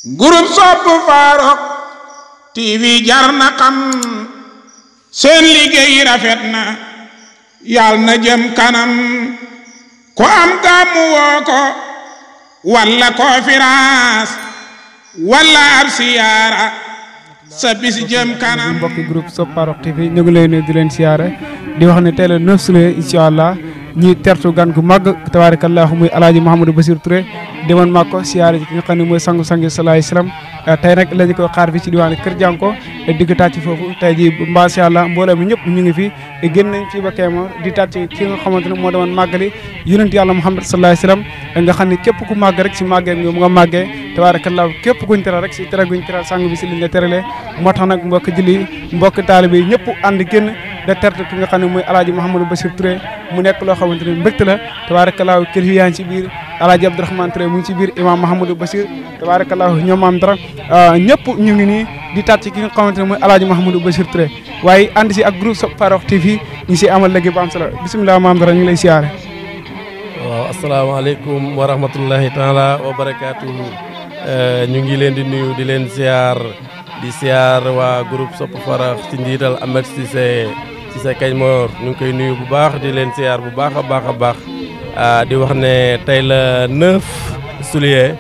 groupe sopp Farokh TV jar na xam seen liggéey rafet na yàlla na jëm kanam ko am gàmmu woo ko walla conférence walla ab siyaara sa bis jëm kanam mbokki groupe Sopp Farokh TV ñu ngi lay nuyu di leen siyaare di wax ne tey la 9 juillet incha allah ñi tertu gan gu màgg tabaarakallahu muy alaaji Mouhamadou Bassirou Touré demoon mag ko siyaare ci ki nga xam ne mooy sangu sangi salaay salaam tey nag la ñu koy xaar fi ci diwaanu Kër Jànko digg tàcc foofu tey ji macha allah mbooloo mi ñëpp ñu ngi fi génn nañ fii ba Kéema di tàcc ki nga xamante ne moo demoon màggali yonent yàlla Muhammad salaay salaam nga xam ne képp ku màgg rek si màggee mu nga màggee tabaarakallahu képp kuñ teral rek si tere guñ teral sang bi si liñ la teralee moo tax nag mbokk julli mbokk taalibe yi ñëpp ànd génn da terte ki nga xam ne mooy alaaji Mouhamadou Bassirou Touré mu nekk loo xamante ne mbégte la tabaarakallahu kër yaa ngi ci biir alaaji Abdourahmane Touré mu ngi ci biir imam Mouhamadou Bassir tabaarakallahu ñoom am dara ñëpp ñu ngi nii di tàcc ki nga xamante ne mooy alaaji Mouhamadou Bassirou Touré waaye ànd si ak groupe Sopp Farokh TV ñu si amal léegi ba am solo bisimilah maam dara ñu ngi lay siyaare waaw asalaamaaleykum wa rahmatullahi taala wa barakaatu ñu ngi leen di nuyu di leen siyaar di siyaar waa groupe Sopp Farokh ci njiital Ahmed Cissé Cissé Kañ Mor ñu ngi koy nuyu bu baax di leen siyaar bu baax a baax a baax di wax ne tey la 9 juillet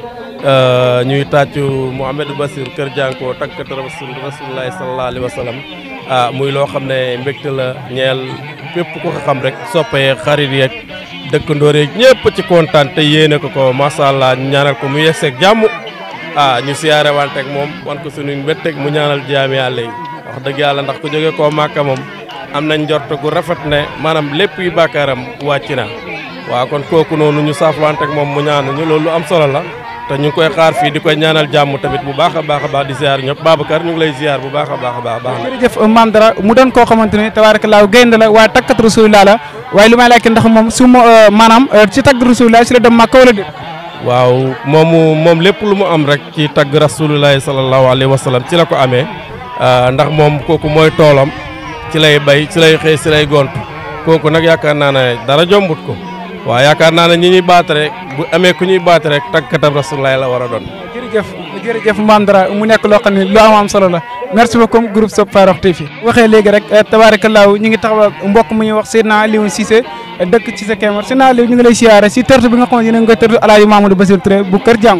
ñuy tàccu Mouhamadou Bassirou Kër Jànko takkat rasul rasulullahi sallallahu alayhi wa sallam ah muy loo xam ne mbégte la ñeel képp ku ko xam rek soppee xarit yeeg dëkkandoor yeeg ñëpp ci kontaan te yéene ko ko macha allah ñaanal ko mu yegseeg jàmm ah ñu siyaare wanteeg moom wan ko suñu mbetteeg mu ñaanal jaami yàlla yi wax dëgg yàlla ndax ku jóge koo màkka moom am nañ njort gu rafet ne maanaam lépp yu bàkkaaram wàcc na waaw kon kooku noonu ñu saafwanteeg moom mu ñaan ñu loolu am solo la te ñu ngi koy xaar fii di koy ñaanal jàmm tamit bu baax a baax a baax di ziar ñëpp Babacar ñu ngi lay ziar bu baax a baax a baax baax na jërëjëf maam dara mu doon koo xamante ne tabaarakallaa gaynde la waaye takkat rasulillah la waaye lu may laajte ndax moom su ma maanaam ci tagg rasulillah si la dem Màkka wala déet waaw moomu moom lépp lu mu am rek ci tagg rasulullahi sallallahu alayhi wa sallam ci la ko amee ndax moom kooku mooy toolam ci lay bay ci lay xëy ci lay gont kooku nag yaakaar naa ne dara jombut ko waaw yaakaar naa ne ñi ñuy baat rek bu amee ku ñuy baat rek tàggatam rasulullahi la war a doon. jërëjëf jërëjëf maam dara mu nekk loo xam ne lu am am solo la merci beaucoup groupe Sopp Farokh TV waxee léegi rek tabaarakallaahu ñu ngi taxaw mbokk mu ñuy wax Seydina Alioune Cissé dëkk ci sa Kémar Seydina Aliou ñu ngi lay siyaare si tertu bi nga xam ne yéen a ngi koy tertu alaaji Mamadou Bassirou Touré bu kër jàng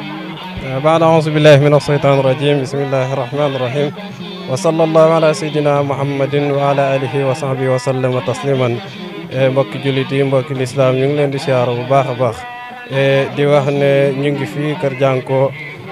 baada auzu billahi min asheytan rajim bismillahi rahmani rahim wa sallallahu ala sayyidina muhammadin wa ala alihi wa sahbihi wa sallama tasliman mbokki jullit yi mbokki lislaam ñu ngi leen di siyaara bu baax a baax di wax ne ñu ngi fii kër jànko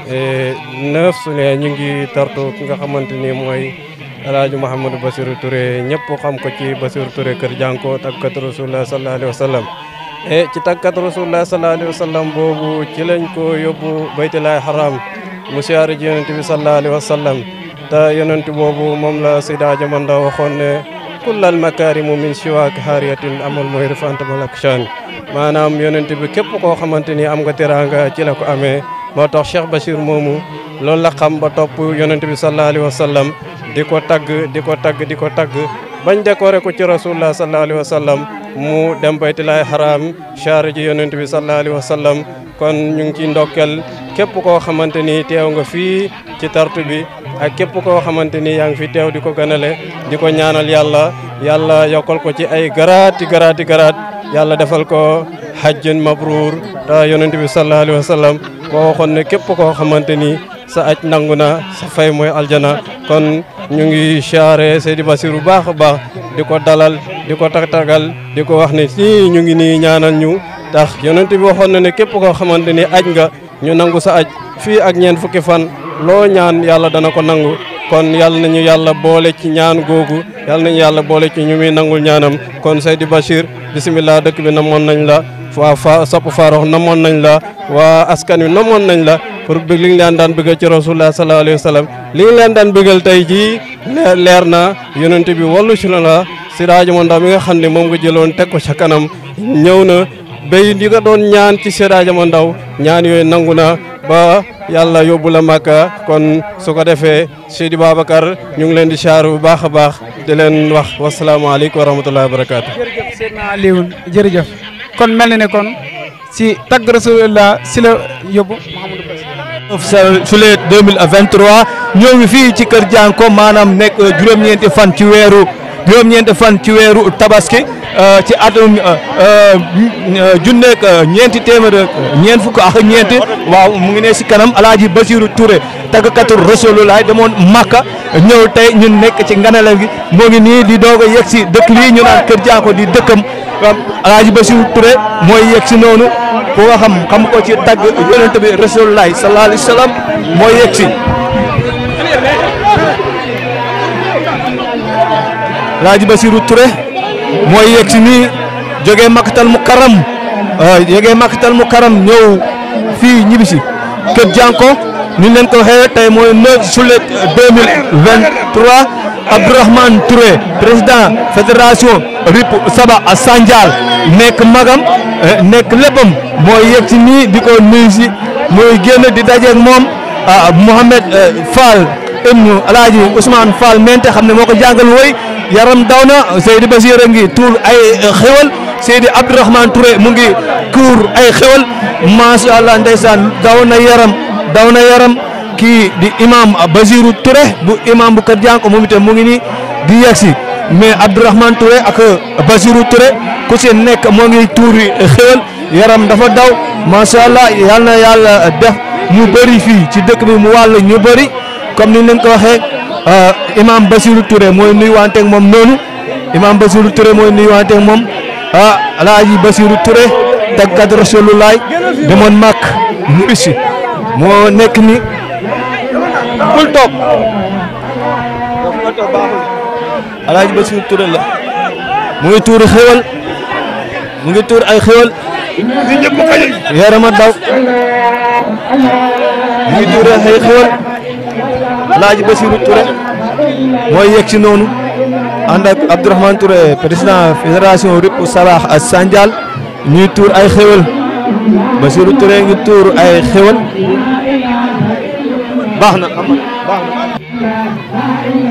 neuf juillet ñu ngi tartu ki nga xamante ni mooy alaaji Mouhamadou Bassirou Touré ñëpp xam ko ci Bassirou Touré kër jànko tàggat rasulullah sallallahu alayhi wa sallam e ci tàggat rasulullah sallallahu alayhi wa sallam boobu ci lañ ko yóbbu baytullahi haram mu siyaare ji yonent bi sallallahu alayhi wa sallam te yonent boobu moom la Seyda Jamanda waxoon ne kullal makaarimu min siwaak haariyatin amal mooy rifanta malak chan maanaam yonent bi képp koo xamante ni am nga teraanga ci la ko amee moo tax Cheikh Bachir moomu loolu la xam ba topp yonent bi sallallahu alayhi wa sallam di ko tagg di ko tagg di ko tagg bañ décoré ko ci rasulullah sallallahu alayhi wa sallam mu dem baytullahi haram char ji yonent bi sallallahu alayhi wa sallam kon ñu ngi ci ndokkel képp koo xamante ni teew nga fii ci tartu bi ak képp koo xamante ni yaa ngi fi teew di ko ganale di ko ñaanal yàlla yàlla yokkal ko ci ay garaati garaati garaat yàlla defal ko hajjun mabruur te yonent bi sallallahu alayhi wa sallam boo waxoon ne képp koo xamante ni sa aj nangu na sa fay mooy aljana kon ñu ngi siyaare Seydi Bassirou bu baax a baax di ko dalal di ko tagtagal di ko wax ne si ñu ngi nii ñaanal ñu tax yonent bi waxoon na ne képp koo xamante ni aj nga ñu nangu sa aj fii ak ñeent fukki fan loo ñaan yàlla dana ko nangu kon yàlla nañu yàlla boole ci ñaan googu yàlla nañu yàlla boole ci ñu muy nangul ñaanam kon Seydi Bachir bisimilah dëkk bi namoon nañ la waa fa Sopp Farokh namoon nañ la waa askan wi namoon nañ la pour bëgg li nga leen daan bëggal ci rasulullah sallallahu alayhi wa sallam li nga leen daan bëggal tey jii leer na yonent bi wallu ci la la si rajo Mandaw mi nga xam ne moom nga jëloon teg ko ca kanam ñëw na béy di nga doon ñaan ci Seyda Mandaw ñaan yooyu nangu na ba yàlla yóbbu la Màkka kon su ko defee Seydi Babacar ñu ngi leen di chaaru bu baax a baax di leen wax wasalaamaaleykum wa rahmatullahi wa barakaatu. jërëjëf Seydina Aliou jërëjëf kon mel na ne kon si tagg rasulillah si la yóbbu Mouhamadou Bassirou juillet 2023 ñoo ngi fii ci kër Dianko maanaam nekk juróom-ñeenti fan ci weeru juróom-ñeenti fan ci weeru tabaski ci atum junneeg ñeenti téeméer ñeent fukk ak ñeenti waaw mu ngi ne si kanam alaaji Basiru Touré tàggkatu Rasulullah demoon Makka ñëw tey ñun nekk ci nganale gi moo ngi nii di doog a yegg si dëkk lii ñu naan kër Dianko di dëkkam alaaji Basiru Touré mooy yegg si noonu ku nga xam xam ko ci tagg yonent bi Rasulullah sallallahu alayhi wa sallam mooy yegg si alaaji Basiru Touré mooy yegg si nii jógee Makkatal Mukarram jógee Makkatal Mukarram ñëw fii ñibbisi kër Dianko ni leen ko waxee tey mooy 9 juillet 2023 Abdourahmane Touré président fédération RIP Saba a Sandial nekk magam nekk léppam mooy yegg si nii di ko nuyu si muy génn di dajeeg moom Mohamed Fall ibnu Alaaji Ousmane Fall mente xam ne moo ko jàngal woy yaram daw na Seydi Basir a ngi tuur ay xewal Seydi Abdourahmane Touré mu ngi kuur ay xewal macha allah ndeysaan daw na yaram daw na yaram kii di imam Basiru Touré bu imam bu Kër Dianko moom itam mu ngi nii di yegsi mais Abdourahmane Touré ak Basiru Touré ku ci nekk moo ngi tuuri xewal yaram dafa daw macha allah yal na yàlla def ñu bëri fii ci dëkk bi mu wàll ñu bëri comme ni leen ko waxee imam Basiru Touré mooy nuyuwanteeg moom noonu imam Basiru Touré mooy nuyuwanteeg moom ah alaaji Basiru Touré taggat Rasulullah demoon màkk mu issi moo nekk ni bul toog alaaji Basiru Touré la mu ngi tuur xéwal mu ngi tuur ay xéwal yarama daw mu ngi tuur ay xéwal alaaji Basiru Touré mooy yegg si noonu ànd ak Abdourahmane Touré président fédération RIP Sabah ak Sandial ñuy tuur ay xéwal Basiru Touré ngi tuur ay xéwal baax na am baax na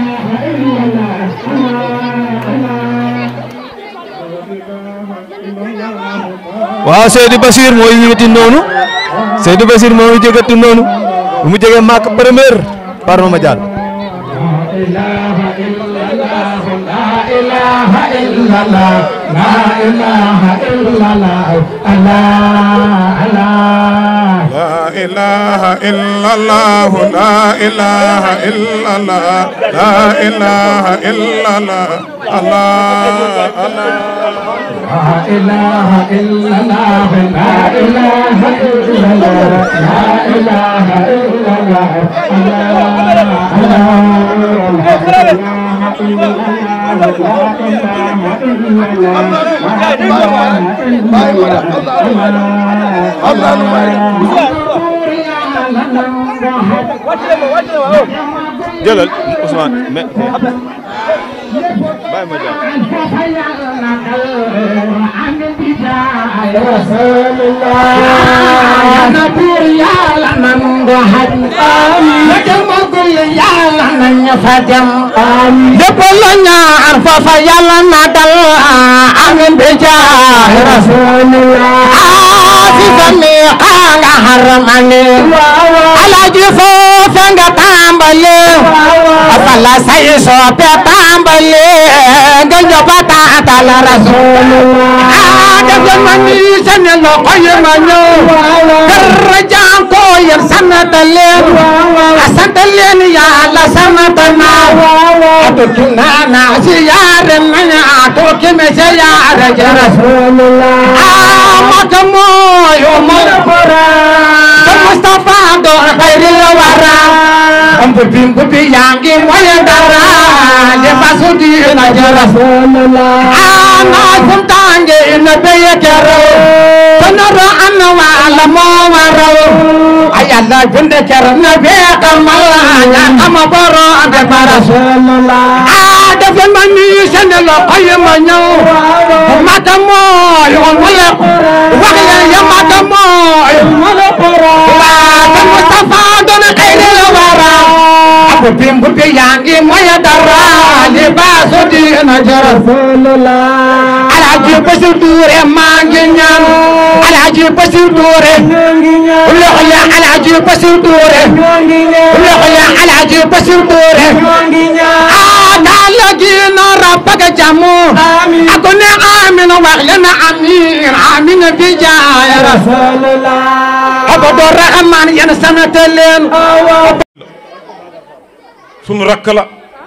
waaw Seydou Bachir mooy yëngati noonu Seydou Bachir moo ngi jëgati noonu bu mu jegee màkk première par ma jàll لا إله إلا الله لا إله إلا الله لا إله إلا الله الله الله لا إله إلا الله لا إله إلا الله لا إله إلا الله jëlal Ousmane mais bàyyi ma jàll Defal la ñaar foofa yàlla na dal amin bi jaay rasulillah fi fami nga haramane alaji foofa nga tàmbale fala say soppe tàmbale nga njoba taatal rasulillah defal ma ni seen loxo yi ma ñëw kër Dianko yéen sant leen sant leen yàlla sant naa atuki nana siyaare nañu atuki me siyaare ja rasulullah amaka mooyo mooy te Mustafa do xayril wara am bu bim bu bi yangi mooy dara le fasu dina ja rasulullah ana sum tange ina beye kero tanara anna wala mo waraw ayalla binde kero na be kamal nya kama boro ande rasulullah ah defal ma ni sene lo koy ma ñëw mata mooy wala wax ya ya mata mooy wala wa ta Mustafa doon xayri la wara mbuti mbuti yaa ngi moya dara libaasu diina ja rasulullah alaaji Basiir Tuure maa ngi ñaan alaaji Basiir Tuure loxo ya alaaji Basiir Tuure loxo ya alaaji Basiir Tuure ah daal la giina rabbaka jamu ako ne amin wax leen amin amin bi jaay rasulullah abado rahman yan sanate leen sunu rakk la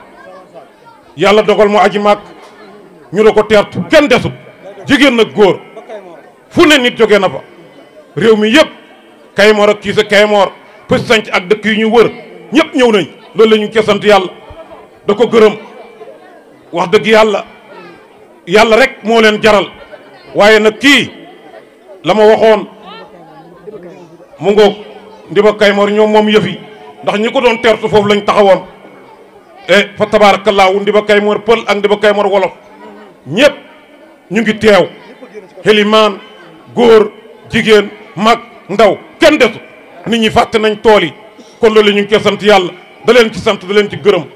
yàlla dogal mu aji màkk ñu da ko teertu kenn desut jigéen nag góor fu ne nit jóge na fa réew mi yëpp Kaymoor ak kiisa Kaymoor pës sanc ak dëkk yu ñu wër ñëpp ñëw nañ loolu la ñu ngi sant yàlla da ko gërëm wax dëgg yàlla yàlla rek moo leen jaral waaye nag kii la ma waxoon mu ngoog ndiba Kaymoor ñoom moom yëfi ndax ñi ko doon teertu foofu lañ taxawoon e fa tabaarakallaahu ndiba Kaymoor pël ak ndiba Kaymoor wolof ñëpp ñu ngi teew xelimaan góor jigéen mag ndaw kenn desu nit ñi fàtte nañ tool yi kon loolu ñu ngi koy sant yàlla da leen ci sant da leen ci gërëm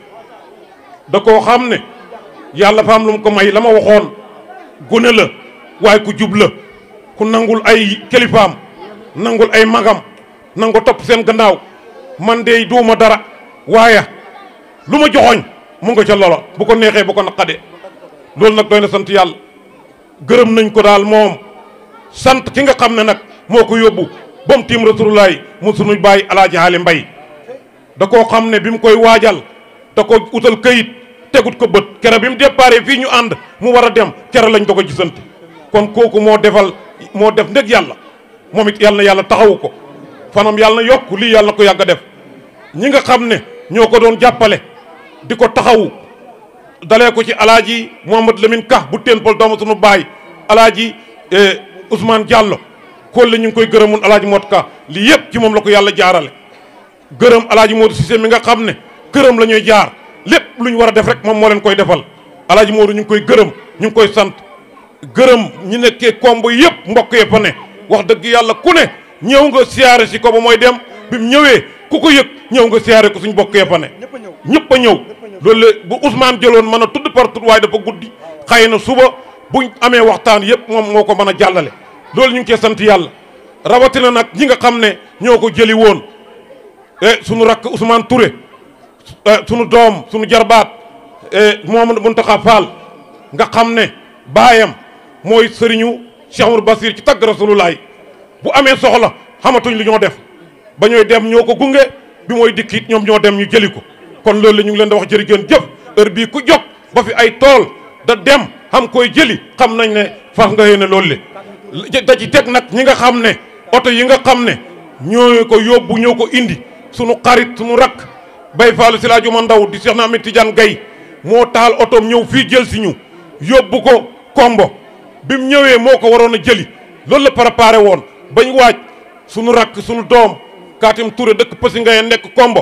da koo xam ne yàlla fa am lu mu ko may la ma waxoon gune la waaye ku jub la ku nangul ay kilifaam nangul ay magam nangu topp seen gannaaw man de duuma dara waaye lu ma joxoñ mu nga ca lolo bu ko neexee bu ko naqadee loolu nag doy na sant yàlla gërëm nañ ko daal moom sant ki nga xam ne nag moo ko yóbbu ba mu tiim rasulullaay mu sunuy bàyyi alaaji haali mbay da koo xam ne bi mu koy waajal da ko utal këyit tegut ko bët kere bi mu déparé fii ñu ànd mu war a dem kere lañ da ko gisante kon kooku moo defal moo def ndeg yàlla moom it yàlla na yàlla taxawu ko fanam yàlla na yokk lii yàlla na ko yàgg a def ñi nga xam ne ñoo ko doon jàppale di ko taxawu dalee ko ci alaaji Mouhamad Lamine Ka bu teen pol doomu sunu baay alaaji Ousmane Diallo kool la ñu ngi koy gërëmun alaaji Mot Ka lii yëpp ci moom la ko yàlla jaarale gërëm alaaji Modou Cissé mi nga xam ne këram la ñuy jaar lépp lu ñu war a def rek moom moo leen koy defal alaaji Modou ñu ngi koy gërëm ñu ngi koy sant gërëm ñi nekkee kombo yëpp mbokk yee fa ne wax dëgg yàlla ku ne ñëw nga siyaare si ko ba mooy dem bi mu ñëwee ku ko yëg ñëw nga siyaare ko suñ mbokk yee fa ne ñëpp a ñëw loolu la bu Ousmane jëloon mën a tudd par tudd waaye dafa guddi xëy na suba buñ amee waxtaan yëpp moom moo ko mën a jàllale loolu ñu ngi koy sant yàlla rawatina nag ñi nga xam ne ñoo ko jëli woon e sunu rakk Ousmane Touré sunu doom sunu jarbaat Mouhamadou Mountakha Fall nga xam ne baayam mooy sëriñu Cheikh Amadou Basir ci tagg Rasulullaay bu amee soxla xamatuñ li ñoo def ba ñooy dem ñoo ko gunge bi mooy dikkit ñoom ñoo dem ñu jëli ko kon loolu la ñu ngi leen da wax jërë ngeen jëf heure bii ku jóg ba fi ay tool da dem xam koy jëli xam nañ ne fas nga yéene loolu le da ci teg nag ñi nga xam ne oto yi nga xam ne ñoo ko yóbbu ñoo ko indi sunu xarit sunu rakk bay faalu si laa juma ndaw di Cheikh na Ahmed Tidiane Gaye moo taal otoom ñëw fii jël si ñu yóbbu ko kombo bi mu ñëwee moo ko waroon a jëli loolu la préparé woon bañ waaj sunu rakk sunu doom Katim Touré dëkk Passy Ngaye nekk kombo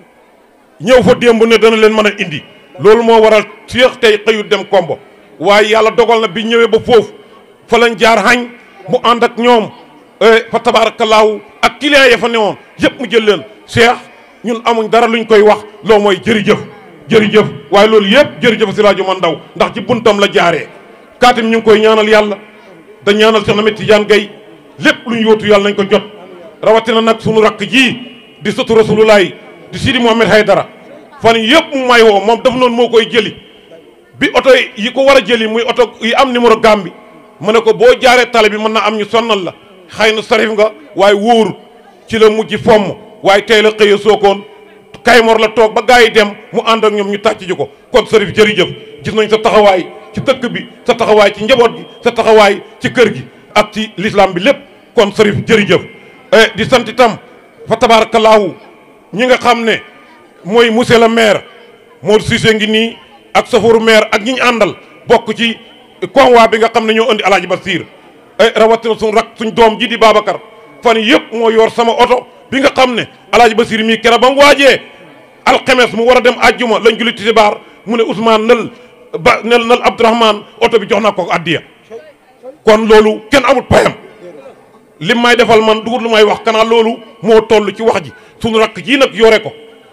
ñëw fa démb ne dana leen mën a indi loolu moo waral Cheikh tey xëyut dem kombo waaye yàlla dogal na bi ñëwee ba foofu fa lañ jaar xañ mu ànd ak ñoom fa tabaarakallaahu ak client ya fa newoon yëpp mu jël leen Cheikh ñun amuñ dara luñ koy wax loo mooy jërëjëf jërëjëf waaye loolu yëpp jërëjëf si rajo man ndaw ndax ci buntam la jaaree Katim ñu ngi koy ñaanal yàlla da ñaanal Cheikh Ahmed Tidiane Gaye lépp luñ yóotu yàlla nañ ko jot rawatina nag sunu rakk ji di sëtu rasulullaay di Sidi Mohamed Haydara fan yëpp mu may woo moom daf noonu moo koy jëli bi oto yi ko war a jëli muy oto yi am numéro gam bi mu ne ko boo jaaree tale bi mën na am ñu sonnal la xëy na sarif nga waaye wóoru ci la mujj fomm waaye tey la xëyee sookoon Kaymoor la toog ba gars yi dem mu ànd ak ñoom ñu tàcc ji ko kon sarif jërëjëf gis nañ sa taxawaay ci dëkk bi sa taxawaay ci njaboot gi sa taxawaay ci kër gi ak ci l'islam bi lépp kon sarif jërëjëf di sant itam fa tabaarakallaahu ñi nga xam ne mooy monsieur le maire Modou Cissé ngi nii ak safaru maire ak ñi ñu àndal bokk ci convoi bi nga xam ne ñoo indi alaaji Basiir rawatina suñ rak suñ doom ji di Babacar fan yëpp moo yor sama oto bi nga xam ne alaaji Basiir mii kera ba mu waajee alxemes mu war a dem àjjuma lañ julli tisbaar mu ne Ousmane nal ba nel nal Abdourahmane oto bi jox naa ko addiya kon loolu kenn amut payam lim may defal man dugut lu may wax kanaa loolu moo toll ci wax ji suñu rakk jii nag yore ko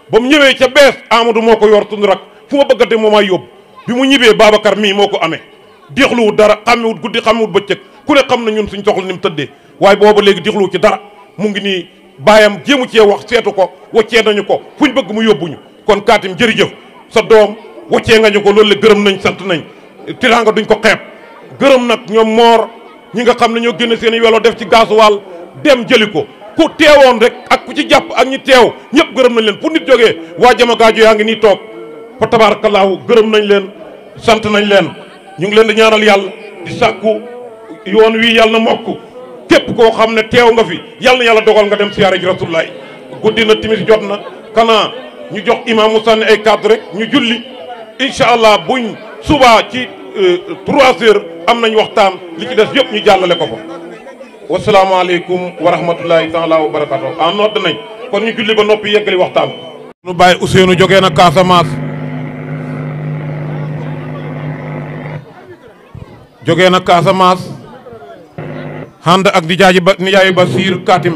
ba mu ñëwee ca bees Amadou moo ko yor tund rak fu ma bëggate moo may yóbbu bi mu ñibbee Babacar mii moo ko amee dixluwut dara xàmmewut guddi xàmmewut bëccëg ku ne xam na ñun suñ soxla ni mu tëddee waaye booba léegi dixluwut ci dara mu ngi nii baayam jéemu cee wax seetu ko waccee nañu ko fuñ bëgg mu yóbbuñu kon kaatim jërëjëf sa doom waccee nga ñu ko loolu la gërëm nañ sant nañ tiraanga duñ ko xeeb gërëm nag ñoom moor ñi nga xam ne ñoo génne seen i welo def ci gaasuwaal dem jëli ko ku teewoon rek ak ku ci jàpp ak ñi teew ñëpp gërëm nañ leen fu nit jógee waa jama gaajo yaa ngi nii toog fa tabaarakallaahu gërëm nañ leen sant nañ leen ñu ngi leen di ñaanal yàlla di sàkku yoon wi yàlla na mokk képp koo xam ne teew nga fi yàlla na yàlla dogal nga dem siyaare ji rasulullaay guddi na timis jot na kana ñu jox imam mu sànni ay cadre rek ñu julli incha allah buñ subaa ci trois heures am nañ waxtaan li ci des yëpp ñu jàllale ko fa wasalaamaaleykum wa rahmatullahi taala wa barakatu en nodd nañ kon ñu julli ba noppi yeggali waxtaan nu bàyyi Ousseynou jógee na Casamance jógee na Casamance ànd ak di jaaji ba nijaayu Basiir Katim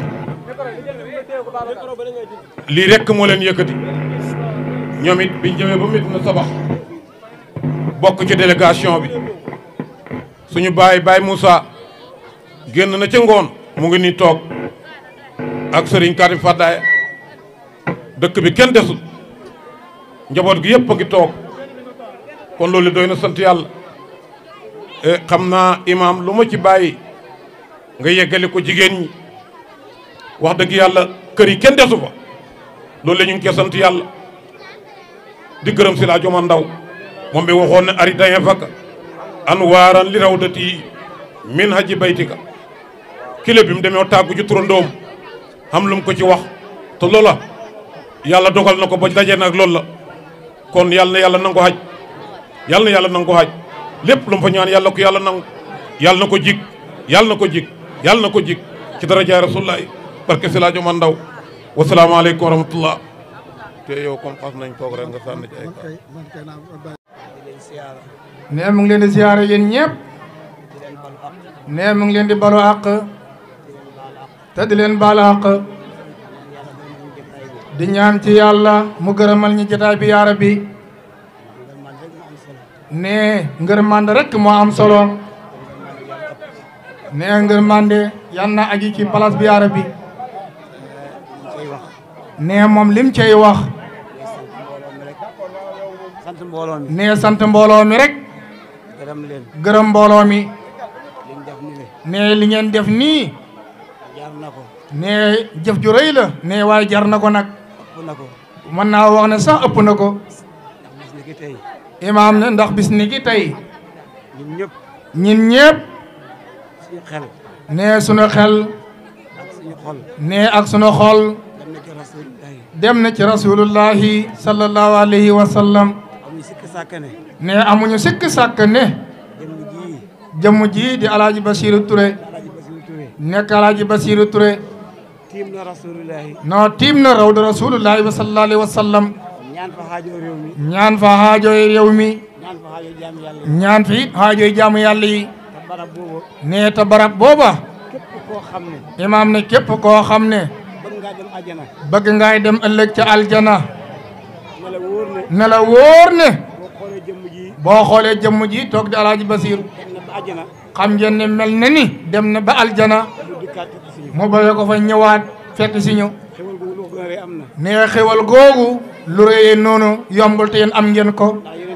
lii rekk moo leen yëkkati ñoom it biñ jëmee ba mit na sabax bokk ci délégation bi suñu baay baay Moussa génn na ca ngoon mu ngi nii toog ak sëriñ Katim Fadaye dëkk bi kenn desut njaboot gi yëpp a ngi toog kon loolu doy na sant yàlla xam naa imaam lu ma ci bàyyi nga yeggali ko jigéen ñi wax dëgg yàlla kër yi kenn desu fa loolu la ñu ngi koy sant yàlla di gërëm si laa joma ndaw moom bi waxoon ne ari daye fakka an waaran li raw dati min haji baytika kile bi mu demee tàggu ci turandoom xam lu mu ko ci wax te loola yàlla dogal na ko ba daje nag loolu la kon yàlla na yàlla nangu haj yàlla na yàlla nangu haj lépp lu mu fa ñaan yàlla ko yàlla nangu yàlla na ko jig yàlla na ko jig yàlla na ko jig ci darajaay rasulullahi barke si laa joma ndaw wasalaamaaleykum wa rahmatullah te yow comme xas nañ toog rek nga sànni ci ay nee mu ngi leen di ziyaare yéen ñëpp nee mu ngi leen di balu àq te di leen baal àq di ñaan ci yàlla mu gërëmal ñi jotaay bi yaara bi nee ngërmande rek moo am solo nee ngërmande yal na aji ci place bi yaara bi nee moom lim cay wax sant mbooloo mi nee sant mbooloo mi rek gërëm leen gërëm mbooloo mi liñ def ni le nee li ngeen def nii jaar na ko nee jëf ju rëy la nee waaye jar na ko nag ëpp na ko mën naa wax ne sax ëpp na ko ndax bis ni ki tey imaam ne ndax bis ni ki tey ñun ñëpp ñin ñëpp suñu xel nee sunu xel ak suñu xol nee ak sunu xol dem na ci rasulillahi dem na ci rasulullahi sallallahu alayhi wa sallam am ñu sikk sàkk ne nee amuñu sikk sàkk ne jëmm jii jëmm ji di alaaji Basiru Touré Alaaji Basiru Touré nekk alaaji Basiru Touré tiim na rasulillahi noo tiim na raw da rasulullahi wa sallallahu alayhi wa sallam ñaan fa xaajoo réew mi ñaan fa xaajooy réew mi ñaan fa xaajoo jaam yàlla yi ñaan fi it xaajooy jaamu yàlla yi te barab boobu nee te barab booba képp koo xam ne imaam ne képp koo xam ne bëgg ngaa dem àjjana bëgg ngaay dem ëllëg ca aljana ne la wóor ne ne la wóor ne boo xoolee jëmm ji boo xoolee jëmm ji toog di alaaji Basiir dem na ba àjjana xam ngeen ne mel na ni dem na ba aljana lu dikkaat ci suñu mu bëgg ko fa ñëwaat fekk si ñu xewal googu lu ko gën a rëy am na nee xewal googu lu rëyee noonu yombul te yéen am ngeen ko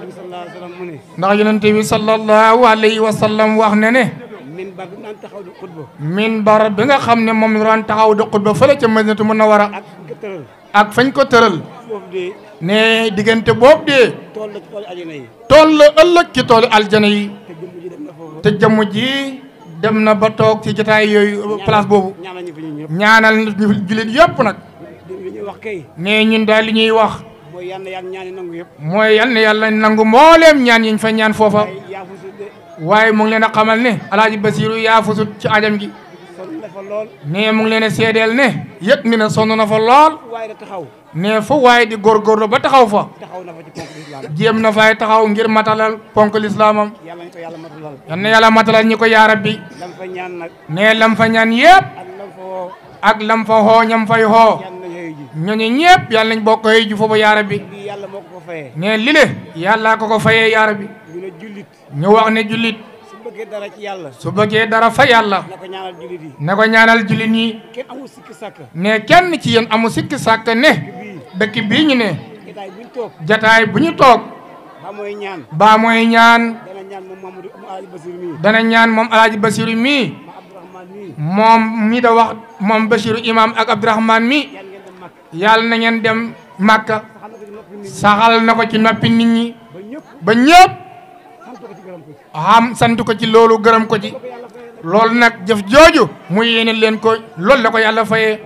ndax yonent bi sallallahu alayhi wa sallam mu ne ndax yonente bi sallallahu alayhi wa sallam wax ne ne min bar bi naan taxaw di xutba minbar bi nga xam ne moom la daan taxaw di xutba fële ca Madinatu Munawwara ak nga tëral ak fañ ko tëral foofu de ne diggante boobu de tool la ci tool àjjana yi tool la ëllëg ci toolu aljana yi te jëmm ji dem na foofu te jëmm ji dem na ba toog ci jotaay yooyu place boobu ñaanal ñu fi ñun ñëpp ñaanal nit ñu jullit yëpp nag li ñuy wax kay ne ñun daal li ñuy wax mooy yàlla yàlla ñaani nangu yëpp mooy yal na yàlla nangu mbooleem ñaan yiñ fa ñaan foofa ay yaafusu de waaye mu ngi leen a xamal ne alaaji Basiiru yaa fusut ci ajam gi sonn na fa lool ne mu ngi leen a seedeel ne yëg ni ne sonn na fa lool waaye da taxaw ne fu waaye di góorgóorlu ba taxaw fa taxaw na fa ci ponk islam jéem na fay taxaw ngir matalal ponk lislaamam yàlla ñu ko yàlla matalal yal na yàlla matalal ñi ko yaa rabbi lam fa ñaan nag ne lam fa ñaan yëpp ak lam fa woo ak lam fa xoo ñam fay xoo yàlla na yooyu ji ñooñu ñëpp yàlla nañ bokk yi ju foofu yaara bi lii yàlla moo ko ko fayee ne li le yàllaa ko ko fayee yaara bi ñu ne jullit ñu wax ne jullit su bëggee dara ci yàlla su bëggee dara fa yàlla na ko ñaanal jullit yi na ko ñaanal jullit ñi kenn amul sikki sàkk ne kenn ci yéen amu sikki sàkk ne dëkk bii ñu ne jotaay buñ toog jataay bu ñu toog ba mooy ñaan baa mooy ñaan dana ñaan moom Mamadou mu Alaaji Basir mii dana ñaan moom alaaji basiru mii ma Abdourahmane mii moom mi da wax moom basiru imam ak abdourahman mi yàlla ngeen dem màkk yàlla na ngeen dem màkka xam na ko ci noppi nit saxal na ko ci noppi nit ñi ba ñëpp ba ñëpp sant ko ci gërëm ko ci xam sant ko ci loolu gërëm ko ci loolu nag jëf jooju mu yéene leen ko loolu la ko yàlla fayee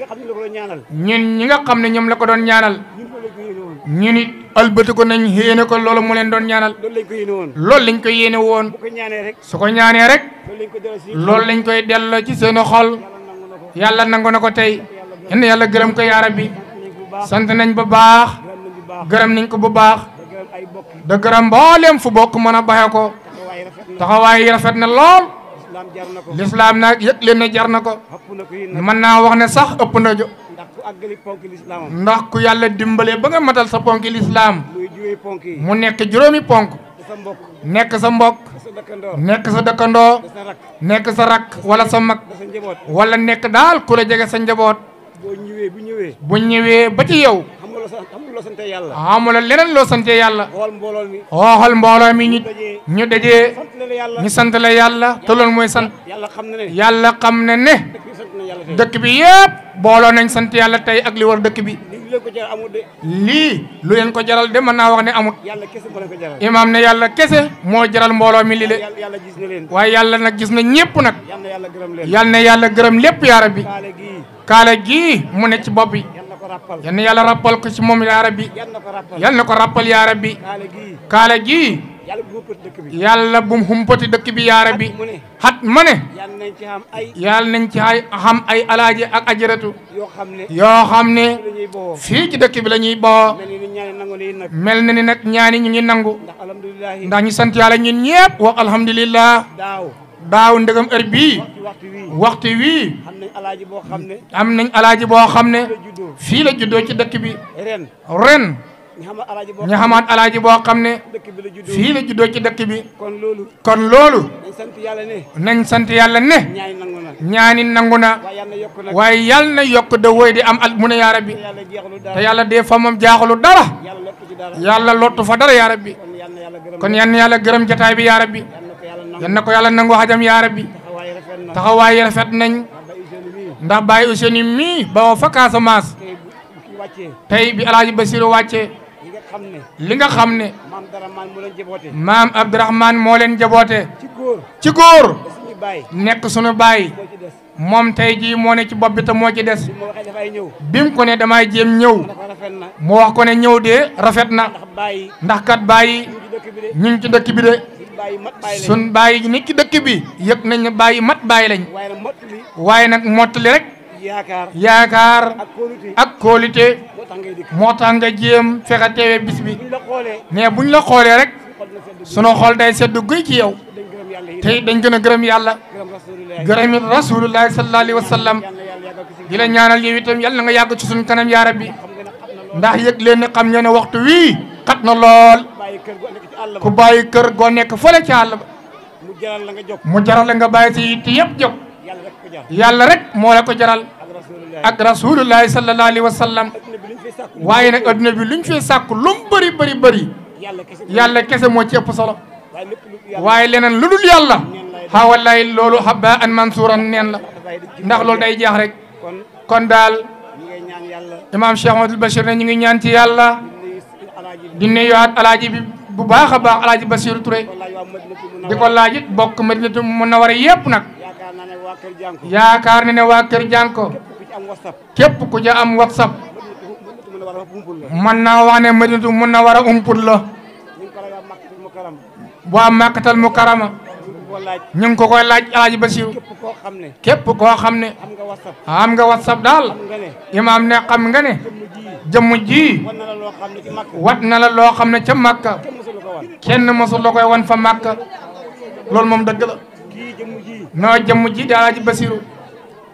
ñun ñi nga xam ne la ko doon ñaanal ñun ñi nga xam ne ñoom la ko doon ñaanal ñun loolu lañ ko yéene woon ñun it ëlbati ko nañ yéene ko loolu mu leen doon ñaanal loolu lañ ko yéene woon loolu lañ ko yéene woon bu ko ñaanee rek su ko ñaanee rek loolu lañ ko delloo si loolu lañ koy delloo ci seen xol yàlla nangu na ko yàlla nangu na ko tey yenn yàlla gërëm ko yaara bi sant nañ bu baax gërëm nañ bu baax gërëm nañ ko bu baax da gërëm ay bokk da gërëm mbooleem fu bokk mën a baxe ko taxawaay rafet na taxawaay yi rafet na lool islam jar na ko lislaam nag yëg leen ne jar na ko xëpp na ko yéen nag mën naa wax ne sax ëpp na jo ndax ku àggali ponk lislaamam ndax ku yàlla dimbale ba nga matal sa ponki lislaam muy juwee ponk yi mu nekk juróomi ponk da sa mbokk nekk sa mbokk da sa dëkkandoor nekk sa dëkkandoo da sa rak nekk sa rakk wala sa mag da sa njaboot wala nekk daal ku la jege sa njaboot boo ñëwee bu ñëwee bu ñëwee ba ci yow xam nga loo sant xam nga loo sante yàlla amula leneen loo sante yàlla xool mbooloo mi xooxal mbooloo mi ñu dajee ñu dajee sant na la yàlla ñu sant la yàlla te loolu mooy sant yàlla xam na ne yàlla xam ne ne dëkk bi sant na yàlla tey dëkk bi yëpp booloo nañ sant yàlla tey ak li war dëkk bi li leen ko jar amul de lii lu leen ko jaral de mën naa wax ne amut yàlla kese moo leen ko jaral imaam ne yàlla kese moo jaral mbooloo mi li le yàlla yàlla gis na leen waaye yàlla nag gis na ñépp nag yàlla na yàlla gërëm leen yàlla na yàlla gërëm lépp yaa rabbi kaale gii kaala gii mu ne ci bopp bi yàlla na ko ràppal yal na yàlla rappal ko ci moom yaa rabbi yàlla na ko ràppal yal na ko rappal yaa rabbi kaale gii kaala gii yàlla bu ëppati dëkk bi yàlla bu mu humpati dëkk bi yaa rabbi mu ne xat ma ne yàlla nañ ci xam ay yàlla nañ ci ay xam ay alaaji ak ajaratu yoo xam ne yoo xam ne la ñuy bowoo fii ci dëkk bi la ñuy boo mel ni ni ñaani nangu nii nag mel na ni nag ñaani ñu ngi nangu ndax alhamdulilahi ndax ñu sant yàlla ñun ñëpp wax alhamdulillah daaw daaw ndegam heure bii ci waxtu wii waxtu wii xam nañ alaaji boo xam ne am nañ alaaji boo xam ne la juddoo fii la juddoo ci dëkk bi ren ren ñu xamal alaaji boo ñu xamaat alaaji boo xam ne dëkk bi la juddoo fii la juddoo ci dëkk bi kon loolu kon loolu dañ sant yàlla ne nañ sant yàlla ne ñaani nangu na ñaani nangu na waaye yàlla yokk nag waaye yàlla na yokk de woy di am al mu ne yaa rabbi te yàlla jeexalu te dara yàlla dee fa moom jaaxalu dara yàlla lokk ci dara yàlla lottu fa dara yaa rabbi kon yàlla na yàlla gërëm kon yan na yàlla gërëm jataay bi yaa rabbi yàlla na ko yàlla nangu yan na ko yàlla nangu xajam yaa rabbi taxawaay rafet na taxawaay yi rafet nañ ba usine mii ndax Baye Ousseynou mii ba fa Casamance tey bu bu kii wàccee tey bi alaaji Basiru wàccee yi nga xam ne li nga xam ne maam dara maan mu leen jaboote maam Abdourahmane moo leen jaboote ci góor ci góor da suñu bàyyi nekk sunu baay moo ci des moom tey jii moo ne ci bopp bi te moo ci des bi ma waxee dafay ñëw bi mu ko ne damay jéem ñëw dafa rafet na mu wax ko ne ñëw de rafet na ndax bàyyi ndax kat bàyyi ñu ci dëkk bi de ñu ngi ci dëkk bi de suñu bàyyi mat bàyyi lañ sun bàyyi nit ci dëkk bi yëg nañ ne bàyyi mat bàyyi lañ waaye nag mott li waaye nag mottali rek yaakaar yaakaar ak kóolute ak kóolite moo tax ngay dikk moo tax nga jéem fexe teewe bis bi buñ la xoolee mais buñ la xoolee rek xol na sedd sunu xol day sedd guy ci yow dañ gërëm yàlla yi tey dañ gën a gërëm yàlla gërëm rasulullah gërëm it rasulullahi sallallahu alayhi wa sallam yàlla na yàlla yàggal ko si di la ñaanal yow itam yàlla na nga yàgg ci suñu kanam yaa rabbi xam nga ne xam na loolu ndax yëg leen ne xam nga ne waxtu wii xat na lool bàyyi kër gu nekk ci àll ku ba bàyyi kër goo nekk fële ci àll ba mu jaral la nga jóg mu jaral la nga bàyyi si yitte yëpp jóg yàlla rek ko jar yàlla rek moo la ko jaral ak rasulullah ak rasulullahi sallallahu alayhi wa sallam adduna bi liñ fay sàkku waaye nag adduna bi luñ fee sàkk lu mu bëri bëri bëri yàlla kese yàlla kese moo ci ëpp solo waaye lépp lu yàlla waaye leneen lu dul yàlla xaa wallaay loolu habba an mansuuran neen la dafay di ndax loolu day jeex rek kon kon daal ñi ngay ñaan yàlla imaam Cheikh Amadou Bachir ne ñu ngi ñaan ci yàlla nuyu alaaji bi di nuyuwaat alaaji bi bu baax a baax alaaji Bachir Touré ko laaj waa Madinatu mun di ko laaj it bokk Madinatu Munawara yépp nag yaakaar naa ne waa kër jànko yaakaar ne ne waa Kër Jànko képp ku ci am whatsapp képp ku ja am whatsapp Madinatu mun a war a pumpul la mën naa wax ne Madinatu Munawara umput la ñu ngi ko laaj waa Makkatul Mukarram waa Makkatal Mukarrama ñu ngi ko laaj ñu ngi ko koy laaj alaaji Bachir képp koo xam ne képp koo xam ne am nga whatsapp am nga whatsapp daal xam nga ne imaam ne xam nga ne jëmm ji jëmm ji war na la loo xam ne ci Makka wat na la loo xam ne ca Makka kenn mësul ko wan kenn mosul la koy wan fa Makka loolu moom dëgg la kii jëmm ji noo jëmm ji di alaaji Basiru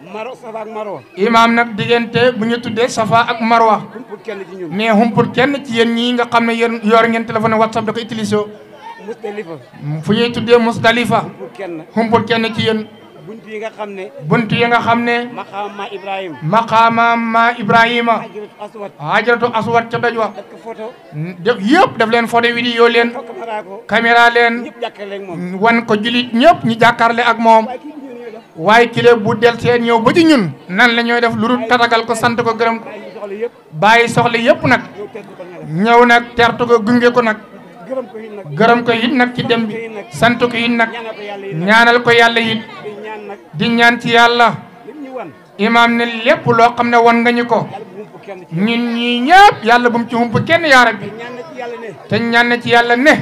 maro safa ak marwa imaam nag diggante bu ñu tuddee safa ak marwa pour kenn ci ñun ne humpul kenn ci yéen ñii nga xam ne yéen yor ngeen téléphone whatsapp da ko utilisé Musdalifa fu ñuy tuddee musdalifa pour kenn humpul kenn ci yéen bunt yi nga xam ne bunt yi nga xam ne maqaama Ibrahima maqaama ma ibrahima ajrat aswad hajaratu aswad ca doj wa ak photo def yëpp daf leen photo vidéo leen fo caméra ko caméra leen ñëpp jàkkale ak moom wan ko julit ñëpp ñu jàkkaarle ak moom waaye kii ñëw ñëw def waaye kile bu del seen ñëw ba ci ñun nan la ñooy def lu dul tatagal ko sant ko gërëm ko ay ñu soxla yëpp bàyyi soxla yëpp nag ñëw tedd ko nga def ñëw nag tertu ko gunge ko nag gërëm ko it nag gërëm ko it nag ci dem bi sant ko it nag ñaanal ko yàlla yi nag ñaanal ko yàlla it di ñaan nag di ñaan ci yàlla lim ñu wan imaam ne lépp loo xam ne won nga ñu ko yàlla bu mu kenn ci ñun ñii ñëpp yàlla bu mu ci hump kenn yaa rabbi ñaan na ci yàlla ne te ñaan na ci yàlla ne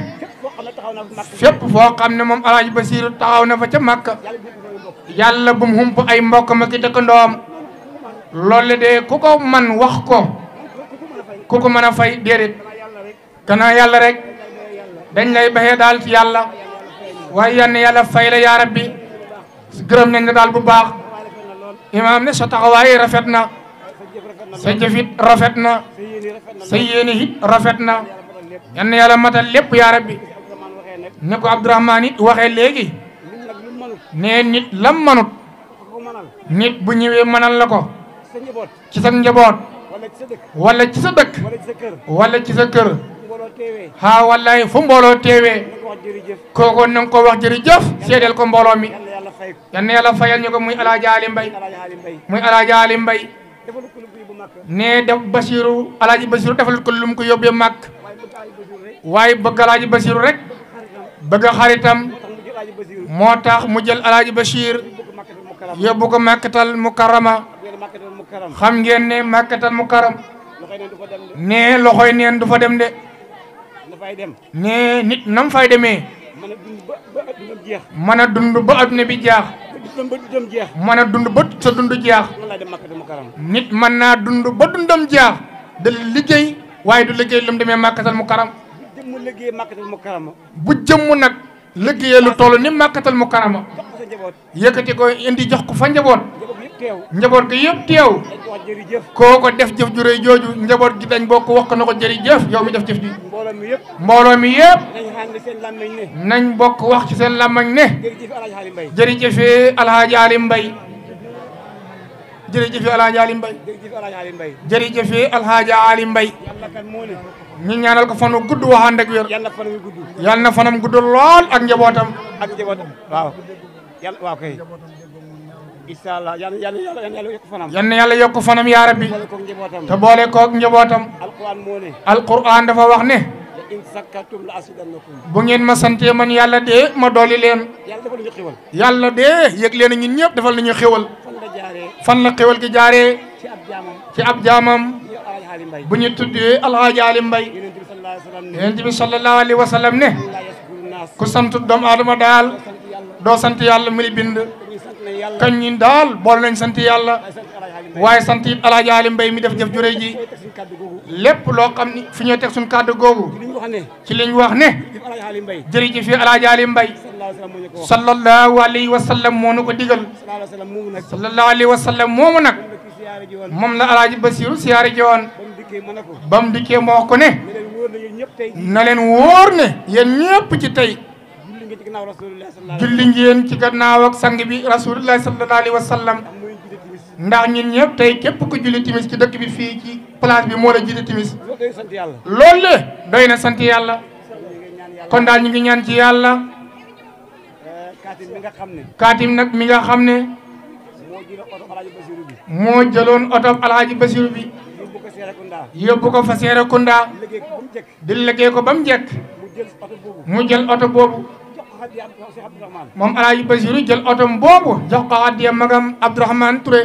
fépp foo xam ne taxaw na bu mag fépp foo xam ne moom alaaji Basiiru taxaw na fa ca Makka yàlla bu mu ko bokk yàlla bu mu hump ay mbokkam ak i dëkkandoom loolu de ku ko man wax ko ku ko mën a fay déedéet gannaaw yàlla rek dañ lay baxee daal ci yàlla waaye yann yàlla fay la yaa rabbi gërëm nañ la daal bu baax imaam ne sa taxawaay rafet na sa jëfit rafet na sa yéene it rafet na yann yàlla matal lépp yaa rabbi ne ko Abdourahmane it waxee léegi nit nag lu mënut ne nit lam manut ko mënal nit bu ñëwee mënal la ko sa njaboot ci sa njaboot wala ci sa dëkk wala ci sa dëkk wala ci sa kër wala ci sa kër mbooloo teewee haa wallahi fu mbooloo teewee nga ko wax jërëjëf kooku na nga ko wax jërëjëf seedeel ko mbooloo mi yàlla yàlla fay ko yal na yàlla fayal ñu ko muy alaaji Ali Mbay alaaji xaali mbay muy alaaji Ali Mbay defal ko lu bii bu màkk ne def Basiru alaaji Basiru defal ko lu mu ko yóbbee màkk waaye bëgg alaaji Basiru rek waaye bëgg alaaji Basiru rek bëgg xaritam tax mu jël alaaji Basiru moo tax mu jël alaaji Bachir bëgg màkkatal mu karam yóbbu ko màkkatal mukarrama ngeen màkkatal mu karam xam ngeen ne màkkatal mukarram loxoy neen du fa dem de ne loxoy neen du fa dem de dafay dem ne nit nam fay demee mën a dund ba ba dundam jeex mën a dund ba adduna bi jaax ba dundam ba dundam jeex mën a dund ba sa dund jaax noonu laay dem màkkatal mu karam nit mën naa dund ba dundam jaax da liggéey waaye du liggéey lu mu demee màkkatal mukarram jëm mu liggéey màkkatal mu karam bu jëmm nag liggéeyee lu toll ni màkkatal mukarrama jox ko sa njaboot yëkkati ko indi jox ko fa njaboot njaboot bi yëpp teew njaboot gi yëpp teew dañ ko wax jërëjëf koo ko def jëf ju rëy jooju njaboot gi dañ bokk wax ko na ko jërëjëf yow mi def jëf ji mbooloo mi yëpp mbooloo mi yëpp nañ xam ne seen làmmiñ ne nañ bokk wax ci seen làmmañ ne jërëjëf alaaji xaali mbay jërëjëfee alhaaji Ali Mbay jërëjëfee alhaaji Ali Mbay jërëjëf alaaji xaali mbay jërëjëfee alhaaji Ali Mbay yàlla kan moo ne ñu ñaanal ko fanu gudd waxaan ak wér yàlla fan wi gudd yàlla na fanam gudd lool ak njabootam ak njabootam waaw yàlla waaw kay incha allah yàlla yàlla yàlla yàlla yokk fanam yal na yàlla yokk fanam yaa rabbi boole koog njabootam te boole koog njabootam alquran moo ne alquran dafa wax ne la in sakkartum la asidannakum bu ngeen ma santee man yàlla dee ma dolli leen yàlla defal ñu xiwal yàlla dee yëg leen ñun ñëpp defal nañu xéwal fan la jaaree fan la xéwal gi jaaree ci ab jaamam ci ab jaamam ñu alaaji xaali mbay bu ñu tuddee alhaaji Ali Mbay yonent bi sallallahu alayhi wa sallam ne yonent bi sallallahu alayhi wa sallam ne la yaskuru naas ku sant doomu aadama daal sant yàlla doo sant yàlla mi li bind dañuy sant ne yàlla kañ ñin daal boole nañ sant yàlla waaye sant alaaji xaali mbay waaye sant it alhaaji Ali Mbay mi def jëf ju rëy ji tey teg suñu kàddu googu lépp loo xam ni fi ñoo teg suñ kàddu googu li ñu wax ne ci liñ wax ne jëf alaaji xaali mbay jërëjëf fi alhaaji Ali Mbay sallallahu alayhi wa sallam moo ñu ko wax sallallahu alayhi wa sallam moo nu ko digal sallallahu alayhi wa sallam moomu nag sallallahu alayhi wa sallam moomu nag moom la kii siyaare ji woon moom la alaaji Basiru siyaare ji woon ba mu dikkee mën a ko ba mu dikkee moo ko ne ne leen wóor na yéen ñëpp tey na leen wóor ne yéen ñëpp ci tey julli nga ci ginnaaw rasulullah sallallahu alayhi julli ngeen ci gannaaw ak sang bi rasulullahi sallallahu alayhi wa sallam wa sallam mooy jiite timis ndax ñun ñëpp tey képp ku julli timis ci dëkk bi fii ci place bi moo la jiite timis loolu day sant yàlla loolu le doy na sant yàlla kon daal ñu ngi ñaan ci yàlla kaatim bi nga xam ne kaatim nag mi nga xam ne moo jël oto alaaji basiru bi moo jëloon oto alhaji Basiru bi yóbbu ko Serekunda yóbbu ko fa Serekunda liggéey ko ba mu jëkk di liggéey ko ba mu jekk mu jël oto boobu mu jël oto boobu jox ko xaddi am Cheikh Abdourahmane moom alhaji Basiru jël oto boobu jox ko addiya magam Abdourahmane Touré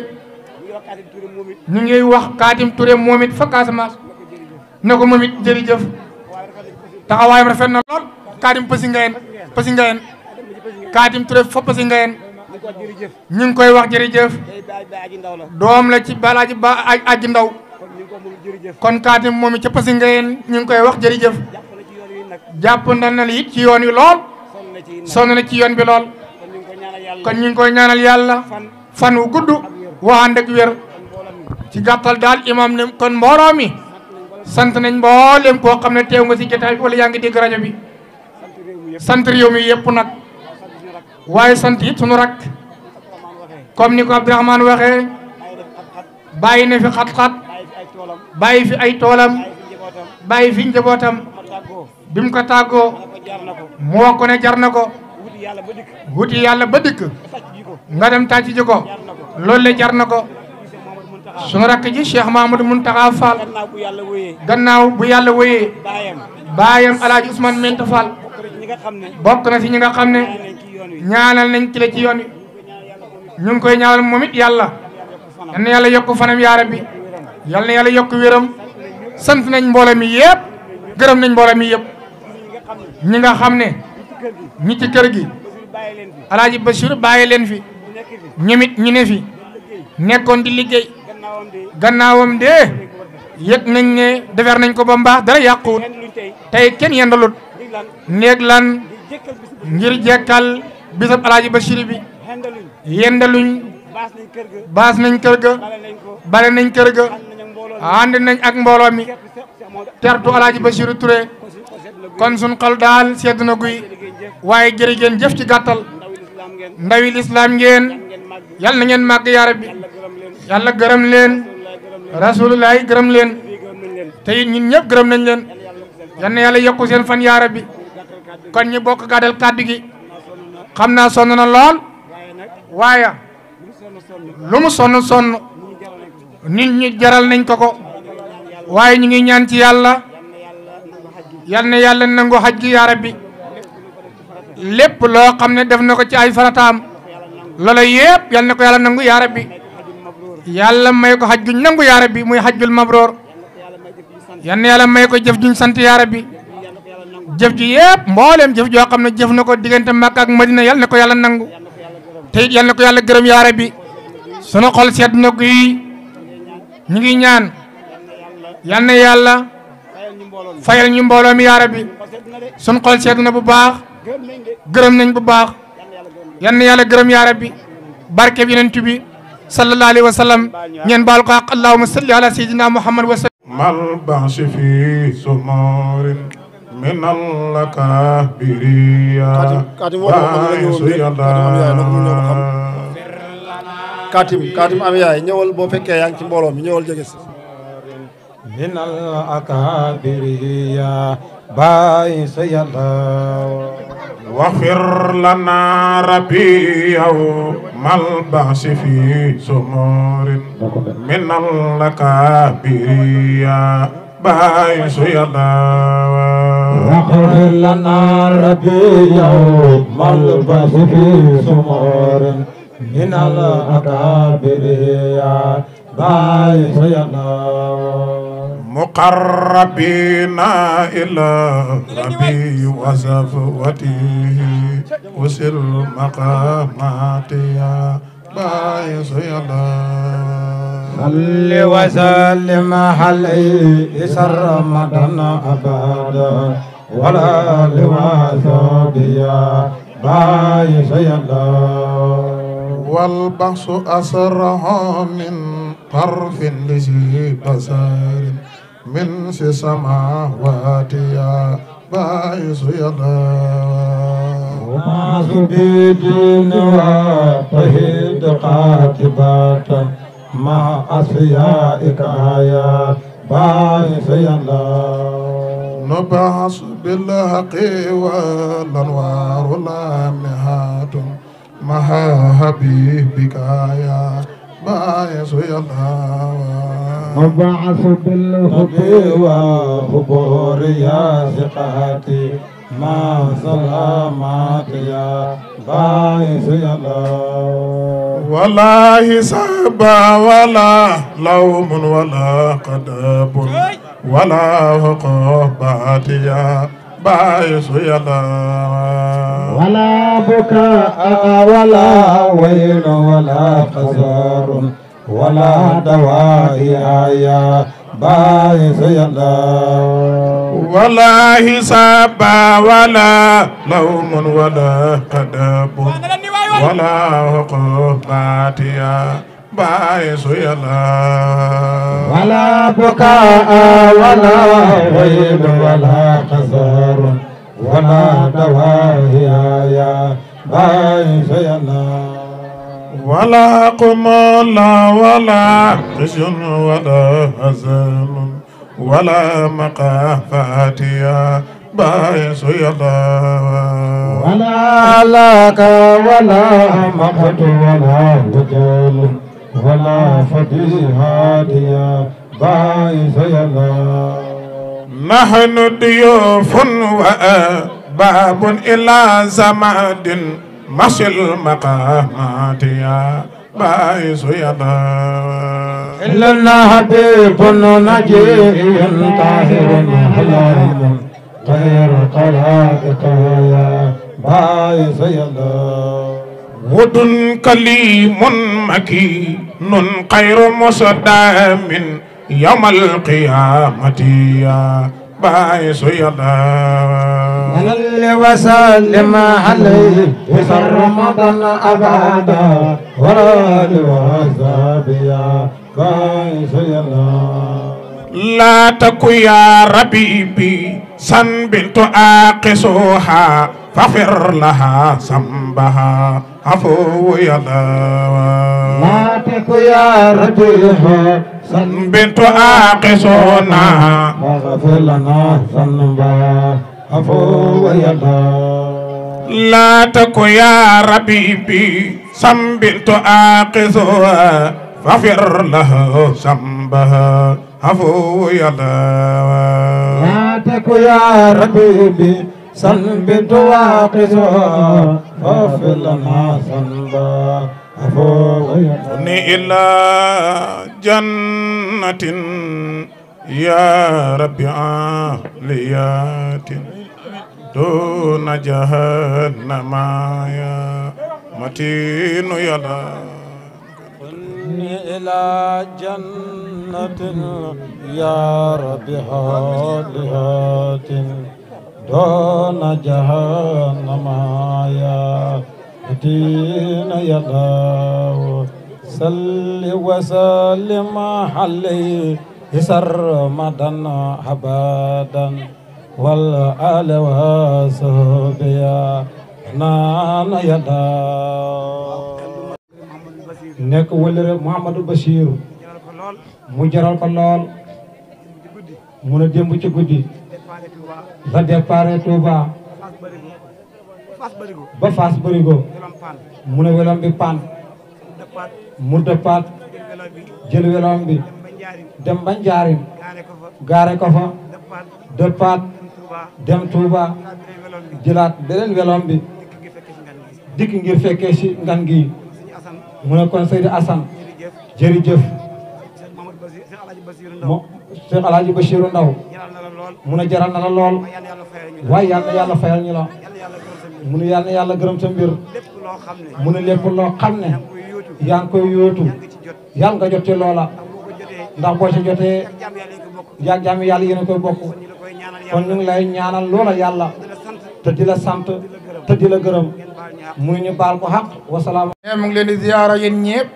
ñu ngi wax kaatim Touré moom it ñu ngi wax kaatim Touré moom it fa Casamance na ko jërëjëf ne ko moom it jërëjëf waaye rafet nañ ko si taxawaayam rafet na lool kaatim Pasi Ngayeen Pasi Ngayeen kaatim Touré fa Pasi Ngayeen ñu ko wax jërëjëf ñu ngi koy wax jërëjëf day baay baay aji ndaw la doom la ci balaaji ba aj aji ndaw kon ñu ngi ko moom jërëjëf kon kaatim moom it ca Pasi Ngayeen ñu ngi koy wax jërëjëf jàpp na ci yoon wi nag jàpp na na it ci yoon wi lool sonn na ci nag sonn na ci yoon bi lool kon ñu ngi ko ñaanal yàlla kon ñu ngi koy ñaanal yàlla fan fan wu gudd waxaan ak wér ci gàttal daal imam ne kon mbooloo mi sant nañ mboolem koo xam ne teew nga si jotaay bi wala yaa ngi dégg rajo bi sant réew mi yëpp nag waaye sant it sunu rak comme ni ko Abdourahmane waxee bàyyi na fi xat-xat bàyyi fi ay toolam bàyyi fi njabootam bi mu ko tàggoo mu wax ko ne jar na ko wuti yàlla ba dikk nga dem tàcc ji ko loolu le jar na ko sunu rakk ji Cheikh Mahamadou Muntaxa Fall gannaaw bu yàlla wéyee baayam alaaji Ousmane Menta Fall bokk na si ñi nga xam ne ñaanal nañ ci la ci yoon wi ñu ngi koy ñaanal moom it yàlla yal na yàlla yokk fanam yaa rabbi yal na yàlla yokk wéram sant nañ mbooloo mi yëpp gërëm nañ mbooloo mi yëpp ñi nga xam ne ñi ci kër gi alaaji Bachir bàyyi leen fi ñemit ñu ne fi nekkoon di liggéey gannaawam de yëg nañ ne defar nañ ko ba mbaax dara yàquwut tey kenn yendalut néeg lan ngir jekkal bisab alaaji Bachir bi yendaluñ baas nañ kër ga bale nañ kër ga ànd nañ ak mbooloo mi tertu alaaji Bachir Touré kon sun xol daal sedd na guy waaye jërë ngeen jëf ci gàttal ndawi lislaam ngeen yal na ngeen màgg yaa rabbi yàlla gërëm leen rasulullah gërëm leen te it ñun ñëpp gërëm nañ leen yal na yàlla yokku seen fan yaa rabbi kon ñu bokk gàddal kàddu gi xam naa sonn na lool waaye lu mu sonn sonn nit ñi jaral nañ ko ko waaye ñu ngi ñaan ci yàlla yal na yàlla nangu xaj gi yaa rabbi lépp loo xam ne def na ko ci ay farataam loola yëpp yal na ko yàlla nangu yaa rabbi yàlla may ko xaj guñ nangu yaa rabbi muy xajjul mabroor yal na yàlla may ko jëf juñ sant yaa rabbi jëf ji yëpp mbooleem jëf joo xam ne jëf na ko diggante Makka ak Madina yal na ko yàlla nangu te it yal na ko yàlla gërëm yaa rabbi sunu xol sedd na ko yi ñu ngi ñaan yal na yàlla fayal ñu mbooloo mi yaa rabbi sunu xol sedd na bu baax gërëm nañ bu baax yal na yàlla gërëm yaa rabbi barke bi yonent bi sallallahu alayhi wa sallam ñeen baal ko ak allahumma salli ala sayyidina muhammad wa sallam mal ba'si fi sumarin min al-kabiriya Katim woo ma xam ne ñëwoon de Katim Katim am yaay ñëwal boo fekkee yaa ngi ci mbooloo mi ñëwal jege si. من الأكابر يا باعث يلا واغفر لنا ربي يوم البعث في سمور من الأكابر يا باعث يلا واغفر لنا ربي يوم البعث في سمور من الأكابر يا باعث يلا مقربين إلى ربي وصفوته وسل مقامات يا بايس يلا صل وسلم عليه سر رمضان أبدا ولا لواسب يا بايس يلا والبحث أسرع من طرف لذي بصر من في السماوات يا باعث يدا وما بدين وطهد قاتبات مع أصفيائك يا باعث يلا نبعث بالحق والأنوار لامهات مع حبيبك يا باعث يدا مبعث بالحب وخبور يا ثقاتي مع سلامات يا باعث يا الله ولا حساب ولا لوم ولا قدب ولا عقوبات يا باعث يا الله ولا بكاء ولا ويل ولا قصار ولا دواء يا باعث يا الله ولا حساب ولا لوم ولا قدب ولا عقوبات يا باعث يلا ولا بكاء ولا ويل ولا قصر ولا دواهي يا باعث يلا ولا قمل ولا خشن ولا حزن ولا مقافات يا باعث يلا ولا لك ولا مقت ولا وجل ولا فضيحات يا باعث يلا نحن ضيوف وباب إلى زماد مشي المقامات يا باعث يلا إلا حبيب نجي طاهر حلال غير قلائق يا باعث يلا ود كليم مكين خير مصدام يوم القيامة يا باعث يلا صل وسلم عليه في رمضان أبدا ولا لوهزاب يا باعث يلا لا تكو يا ربيبي سن بنت آقسوها فاغفر لها ذنبها عفو يا الله ما تكو يا ربيها سن بنت آقسونا واغفر لنا ذنبا عفو يا الله لا تكو يا ربيبي سن بنت آقسوها فاغفر لها ذنبها عفو يا الله ما تكو يا ربيبي سنبت واقصها فاغفر لنا ذنبا عفو يا الله ني إلى جنة يا رب عاليات دون جهنم يا متين يا الله إلى جنة يا رب هاديات دون جهنم يا دين يا الله صل وسلم عليه سرمدا أبدا والآل وصحبه يا نان يا الله nekk wëllëre Mouhamadou Bachir mu jaral ko lool mu ne démb ci guddi la départ Touba ba Fass Barigo mu ne welom bi pan mu dëppaat jël welom bi dem ba Njaarim gaare ko fa dëppaat dem Touba jëlaat beneen welom bi dikk ngir fekkee si ngan gi mu ne kon Seydi Assane jërëjëf mo Cheikh Alhaji Bachirou Ndaw mu ne jaral na la lool waaye yal na yàlla fayal ñu la mu ne yal na yàlla gërëm sa mbir mu ne lépp loo xam ne yaa ngi koy yóotu yàlla nga jot ci loola ndax boo ci jotee yaa jaami yàlla yéen a koy bokk kon ñu ngi lay ñaanal loola yàlla te di la sant te di la gërëm mu ne ñu baal ko xaq wasalaam ne mu ngi leen di ziyaara yéen ñëpp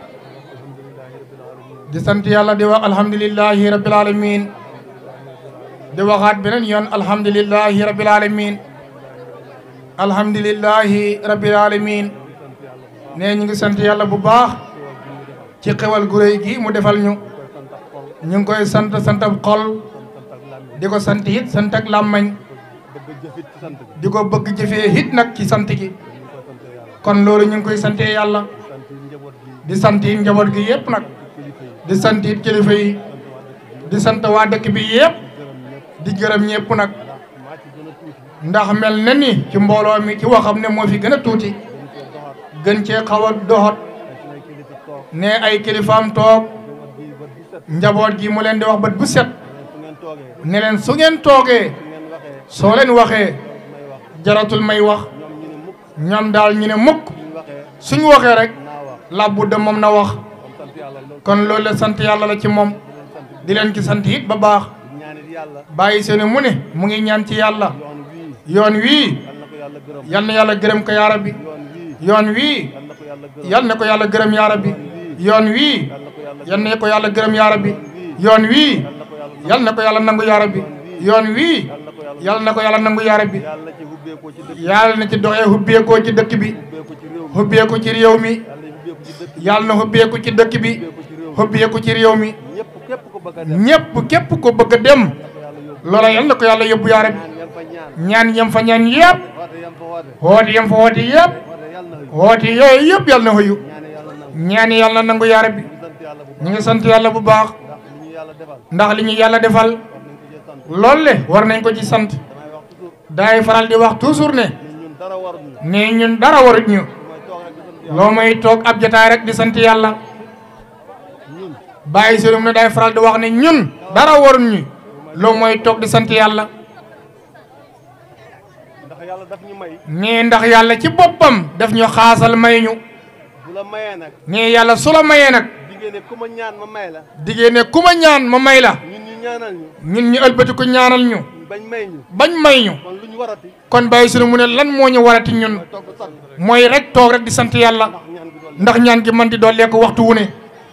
di sant yàlla di wax alhamdulillahi rabbil alamin di waxaat beneen yoon alhamdulillahi rabbil alamin alhamdulillahi rabbil alamin ne ñu ngi sant yàlla bu baax ci xewal gu réy gi mu defal ñu ñu ngi koy sant sant ab xol di ko sant it sant ak làmmañ di ko bëgg jëfee it nag ci sant gi kon loolu ñu ngi koy sante yàlla di sant it njaboot gi yëpp nag di sant it kilifa yi di sant waa dëkk bi yëpp di gërëm ñëpp nag ndax mel na ni ci mbooloo mi ci waxam ne moo fi gën a tuuti gën cee xaw a doxat ne ay kilifaam toog njaboot gi mu leen di wax bët bu set ne leen su ngeen toogee soo leen waxee jaratul may wax ñoom daal ñu ne mukk suñu waxee rek labbu de moom na wax kon loolu la sant yàlla la ci moom di leen ki sant it ba baax bàyyi seeni mu ne mu ngi ñaan ci yàlla yoon wii yal na yàlla gërëm ko yaa rabbi yoon wii yal na ko yàlla gërëm yaa rabbi yoon wii yal na ko yàlla gërëm yaa rabbi yoon wii yal na ko yàlla nangu yaa rabbi yoon wii yal na ko yàlla nangu yaa rabbi yàlla na ci doxee hubbeekoo ci dëkk bi hubbeeku ci réew mi yàlla na hubbeeku ci dëkk bi hubbeeku ci réew mi ñëpp képp ko bëgg a dem loola yal na ko yàlla yóbbu yaa rabbi ñaan yem fa ñaan yëpp woote yem fa woote yëpp woote yooyu yëpp yàlla na xëyu ñaan yàlla nangu yaa rabbi ñu ngi sant yàlla bu baax ndax li ñu yàlla defal loolu le war nañ ko ci sant daay faral di wax toujours ne ne ñun dara warut ñu loo may toog ab jotaay rek di sant yàlla bàyyi sëriñ ne daay faral di wax ne ñun dara warut ñu loo mooy toog di sant yàlla nee ndax yàlla ci boppam daf ñu xaasal may ñu nee yàlla su la mayee nag diggée ne ku ma ñaan ma may la ñun ñu ëlbati ko ñaanal ñu bañ may ñu kon bàyyi sunu mu ne lan moo ñu warati ñun mooy rek toog rek di sant yàlla ndax ñaan gi man di dollee ko waxtu wu ne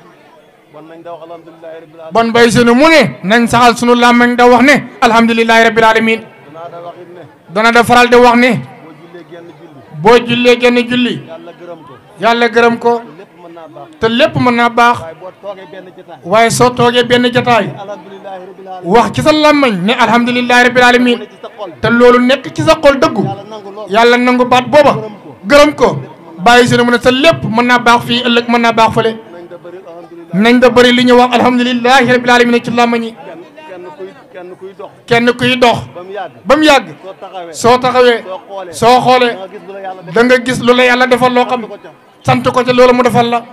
bon bàyyi sunu mu ne nañ saxal sunu làmmañ da wax ne alhamdulilahi rabbil alamin dana da faral di wax ne boo jullee genn julli yàlla gërëm ko te lépp mën naa baax waaye soo toogee benn jataay wax ci sa làmmañ ne alhamdulilahi rabbil alamin te loolu nekk ci sa xol dëggu yàlla nangu baat booba gërëm ko bàyyi si ne mu ne sa lépp mën naa baax fii ëllëg mën naa baax fële nañ da bëri li ñu wax alhamdulilahi rabbil alamin ci làmmañ yi kenn kuy dox ba mu yàgg soo taxawee soo xoolee da nga gis lu la yàlla defal loo xam sant ko ca loolu mu defal la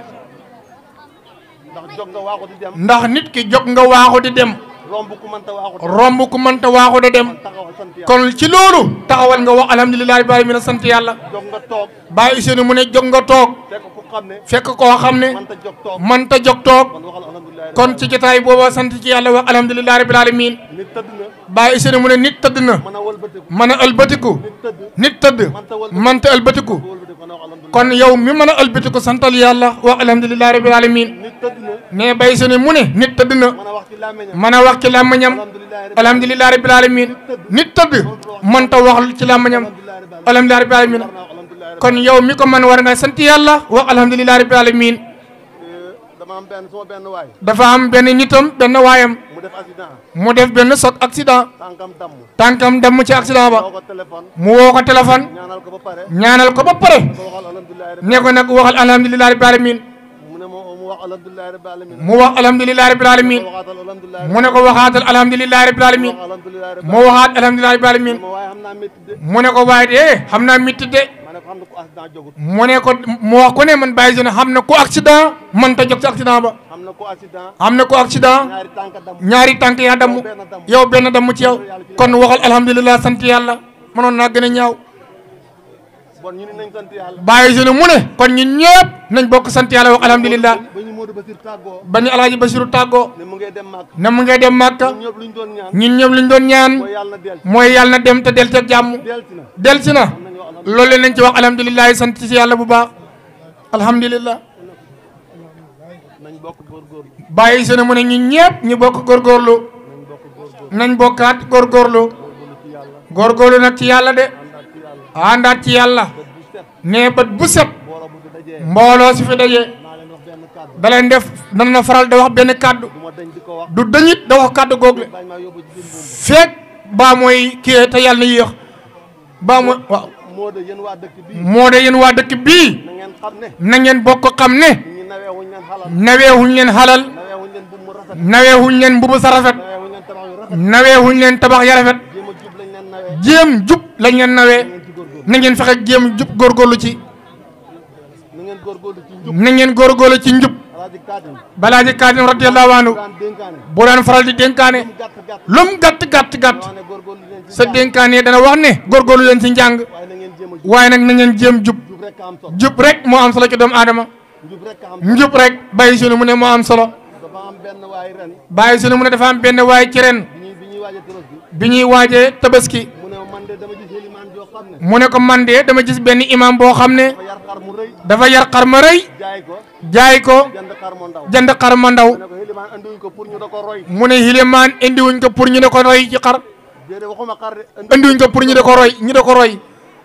ndax nit ki jóg nga waaxu di dem romb ku mënta waaxu da dem kon ci loolu taxawal nga wax alhamdulilah rabbil alamin sant yàlla bàyyi Ousseynou mu ne jóg nga toog fekk koo xam ne mënta jóg toog kon ci jotaay booba sant ci yàlla wax alhamdulilah rabbil alamin bàyyi Ousseynou mu ne nit tëdd na mën a ëlbatiku nit tëdd mënta ëlbatiku kon yow mi mën a ëlbatiku santal yàlla wax alhamdulilah rabbil alamin ne bàyyi Ousseynou mu ne nit tëdd na mën a wax ci làmmiñam alhamdulilah rabbil alamin nit tëdd mënta wax ci làmmiñam alhamdulilah rabbil alamin kon yow mi ko man war nga sant yàlla wax alhamdulilah rabbil alamin dafa am benn nitam benn waayam mu def benn soog accident tànkam damm ci accident ba mu woo ko téléphone ñaanal ko ba pare ne ko nag waxal alhamdulilah rabbil alamin mu wax alhamdulilah rabbil alamin mu ne ko waxaatal alhamdulilah rabbil alamin mu waxaat alhamdulilah rabbil alamin mu ne ko waaye de xam naa mitti de mu ne ko mu wax ko ne man bàyyi si ne xam na ko accident man ta jóg ci accident ba xam na ko accident ñaari tànk yaa damm yow benn damm ci yow kon waxal alhamdulilah sant yàlla mënoon naa gën a ñaaw bàyyi si ne mu ne kon ñun ñëpp nañ bokk sant yàlla wax alhamdulilah ba ñu alaaji basiru tàggoo ne mu ngay dem màkka ñun ñëpp luñ doon ñaan mooy yàlla na dem te del te jàmm del si na loolu nañ ci wax alhamdulilah sant ci yàlla bu baax alhamdulilah bàyyi si ne mu ne ñun ñëpp ñu bokk góorgóorlu nañ bokkaat góorgóorlu góorgóorlu nag ci yàlla de àndaat ci yàlla nee bët bu set mbooloo si fi daje da leen def dana na faral da wax benn kàddu du dañit da wax kàddu google feek baa mooy kii te yàlla na yéex baa mooy waaw moo de yéen waa dëkk bii na ngeen bokk xam ne naweewuñ leen xalal naweewuñ leen mbubu sa rafet naweewuñ leen tabax ya rafet jéem jub lañ leen nawee na ngeen fexe jéem jub góorgóorlu ci na ngeen góorgóorlu ci njub balaa ji kaadim radiyallahu anhu bu daan faral di dénkaane lum gàtt gàtt gàtt sa dénkaane dana wax ne góorgóorlu leen ci njàng waaye nag na ngeen jéem jub jub rek moo am solo ci doomu aadama njub rek bàyyi sunu mu ne moo am solo bàyyi sunu mu ne dafa am benn waay ci ren bi ñuy waajee tabaski mu ne ko man de dama gis benn imam boo xam ne dafa yar xar ma rëy jaay ko jënd xar mu ndaw jënd xar ma ndaw mu ne ko xilimaan andiwuñ ko pour ñu da ko roy mu ne xilimaan indiwuñ ko pour ñu da ko roy ci xar déedéet waxuma xar de indiwuñ ko pour ñu da ko roy ñu da ko roy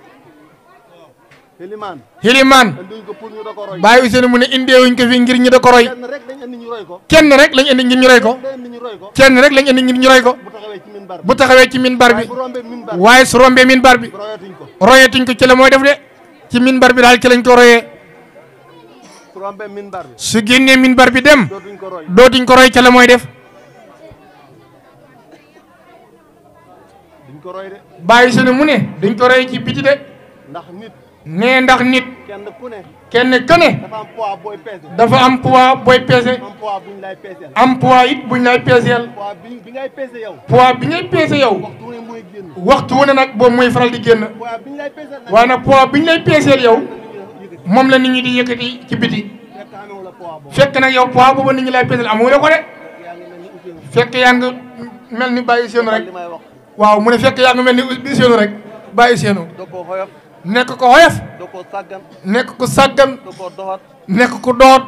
xilimaan xilimaan andiwuñ ko pour ñu da ko roy bàyyi Ousseynou mu ne indiwuñ ko fi ngir ñu da ko roy kenn rek dañ andi ñu roy ko kenn rek lañ indi ngir ñu roy ko dañ andi ñu roy ko kenn rek lañ indi ngir ñu roy ko bu taxawee ci minbar bu taxawee ci minbar bi bu rombee minbar waaye su rombee minbar bi royatuñ ko royetuñ ko ci la mooy def de ci minbar bi daal ci lañ ko royee su rombee minbar bi su génnee minbar bi dem dootuñ ko roy dootuñ ko roy ca la mooy def duñ ko roy de bàyyi Ousseynou mu ne duñ ko roy ci biti de ndax nit nee ndax nit kenn ku ne kenn ku ne dafa am poids booy peese dafa am poids booy peese am poids buñ lay peeseel am poids it buñ lay peeseel poids bi bi ngay peese yow poids bi ngay peese yow waxtu wu ne mooy génn waxtu wu ne nag boobu mooy faral di génn poids biñ lay peeseel nag waaye nag poids biñ lay peeseel yow moom la nit ñi di yëkkati ci biti fekk amewu la poids boobu fekk nag yow poids boobu nit ñi lay peeseel amu la ko de yaa ngi mel ni Ousseynou fekk yaa ngi mel ni bàyyi seenu rek li may wax waaw mu ne fekk yaa ngi mel ni seenu rek bàyyi seenu doo ko xoyof nekk ko xoyof doo ko sàggan nekk ko sàggan doo ko doxat nekk ko doot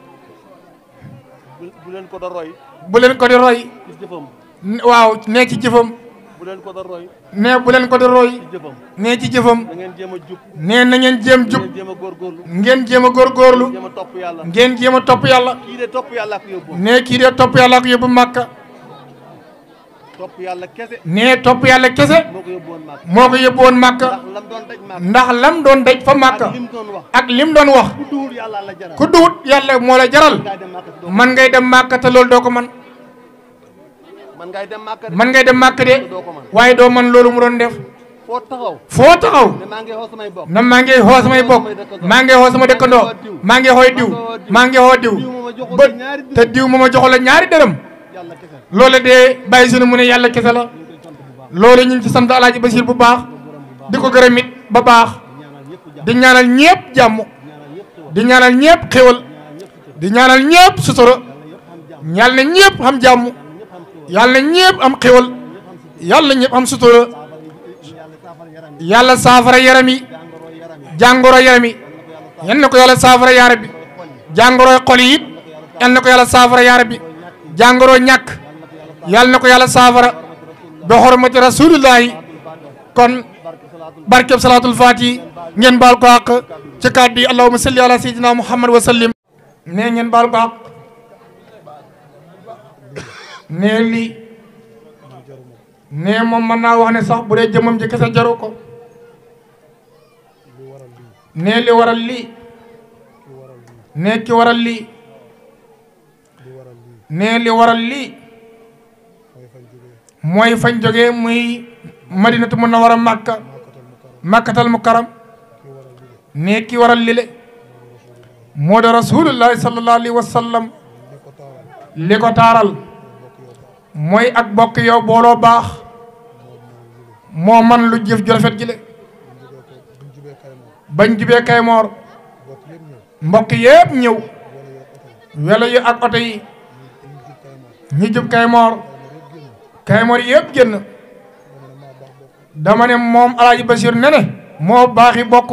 bu bu leen ko da roy bu leen ko di roy ci jëfam waaw nee ci jëfam bu leen ko da roy nee bu leen ko di roy ci jëfam nee ci jëfam da ngeen jéem a jub nee na ngeen jéem jub ngeen jéem a góorgóorlu ngeen jéem a góorgóorlu jéem a topp yàlla ngeen jéem a topp yàlla kii de topp yàlla ak yóbbu nee kii de topp yàlla ak yóbbu màkka topp yàlla kese nee topp yàlla kese moo ko yóbbu woon màkk moo ko yóbbu woon màkka ndax lam doon daj màkk ndax lam doon daj fa màkka ak lim doon wax ak lim doon wax ku duwul yàlla la jaral ku duwut yàlla moo la jaral ngay dem màkk doo man ngay dem màkka te loolu doo ko man man ngay dem màkk man ngay dem màkk de doo ko man waaye doo man loolu mu doon def foo taxaw foo taxaw ne maa ngi xoo samay bokk na maa ngi xoo samay bokk maa ngi xoo sama dëkkandoo maa ngi xooy diw maa ngi xoo diw ba te diw ma ma joxu la ñaari dërëm yàlla kese loolu de bàyyi sunu mu ne yàlla kese la loolu ñu ngi ci sant alaaji Basiir bu baax di ko gërëm it ba baax di ñaanal ñépp jàmm di ñaanal ñépp xéwal di ñaanal ñépp sutura yàlla na ñépp xam jàmm yàlla na ñépp am xéwal yàlla na ñépp am sutura yàlla saafara yaram yi jàngoro yaram yi yal na ko yàlla saafara yaa rabbi jàngoro xol yi it yal na ko yàlla saafara yaa rabbi jàngoro ñàkk yal na ko yàlla saafara bi xormati rasulillahi kon barkeb salaatul faati ngeen baal ko àq ci kàddu yi allahumma salli ala sayyidina muhammad wa sallim nee ngeen baal ko àq nee lii nee moom mën naa wax ne sax bu dee jëmmam ji kese jaru ko nee li waral lii nee ki waral lii nee li waral lii mooy fañ jógee muy madinatu munawwara màkka màkkatal mukarram nee ki waral lile moo da rasulullahi sallallahu alayhi wa sallam li ko taaral mooy ak bokk yow booloo baax moo man lu jëf ju rafet ji le bañ jubee Kaymoor mbokk yépp ñëw welo yi ak oto yi ñi jub Kaymoor Kaymoor yépp génn dama ne moom Alaaji Basiir ne ne moo baaxi bokk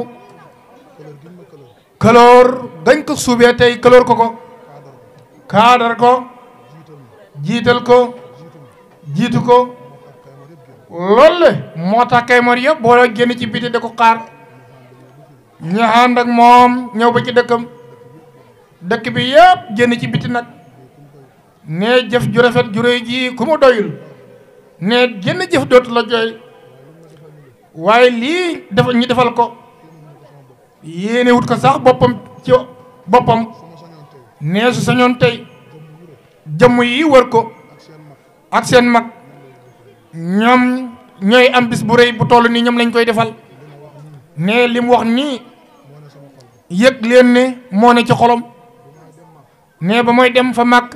këloor dañ ko suubee tey këloor ko ko kaadar ko jiital ko jiitu ko loolu le moo tax Kaymoor yëpp booloo génn ci biti da ko xaar ñu ànd ak moom ñëw ba ci dëkkam dëkk bi yëpp génn ci biti nag ne jëf ju rafet ju réy ji ku mu doyul ne génn jëf dootu la jooy waaye lii dafa ñu defal ko yéene wut ko sax boppam ci boppam nee su sañoon tey jëmm yi wër ko ak seen mag ñoom ñooy am bis bu rëy bu toll nii ñoom lañ koy defal ne li mu wax nii yëg leen ne moo ne ci xolom ne ba mooy dem fa màkk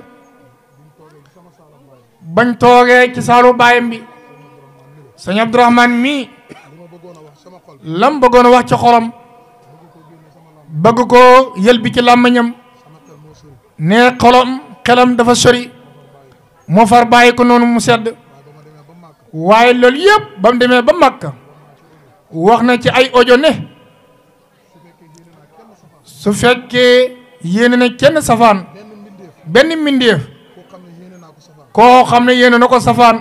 bañ toogee ci saalu baayam bi sëñ Abdourahman mii lam bëggoon a wax ci xolam bëgg ko yël bi ci làmmiñam ne xolam xelam dafa sori moo far bàyyi ko noonu mu sedd waaye loolu yëpp ba mu demee ba Makka wax na ci ay audio ne su fekkee yéene na kenn safaan benn mbindeef koo xam ne yéene na ko safaan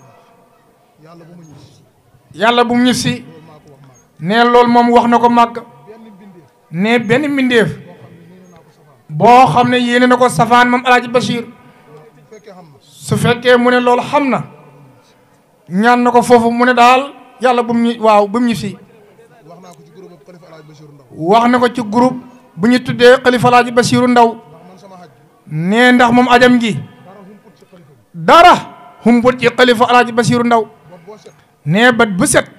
yàlla bu mu ñu si ne loolu moom wax na ko màgg ne benn mbindeef boo xam ne yéene na ko safaan moom alaaji Bachir su fekkee mu ne loolu xam na ñaan na ko foofu mu ne daal yàlla bu mu ñu waaw bu mu ñu si wax na ko ci groupe bu ñu tuddee xalifa alaaji Basiru Ndaw nee ndax moom ajam gi dara humput ci xalifa alaaji Basiru Ndaw nee bat bu set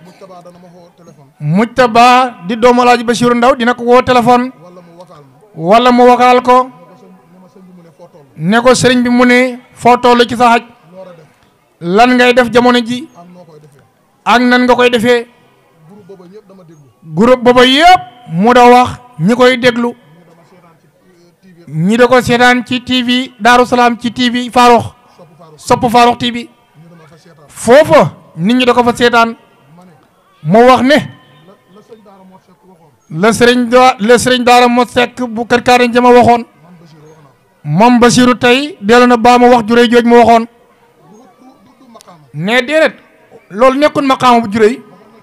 mujtaba di doomu alaaji Basiru Ndaw dina ko woo téléphone wala mu wakaal ko ne ko sëriñ bi mu ne foo toll ci sa xaj lan ngay def jamono ji ak nan nga koy defee groupe booba yëpp mu da wax ñi koy déglu ñi da ko seetaan ci TV Daaru Salaam ci TV Farokh sopp Farokh TV foofa nit ñi da ko fa seetaan mu wax ne la sëriñ da la sëriñ daara mo sekk bu kër kaaren jama waxoon moom Basiru tey dellu na baa ma wax juré jooj mu waxoon ne déedéet loolu nekkul maqaama bu juré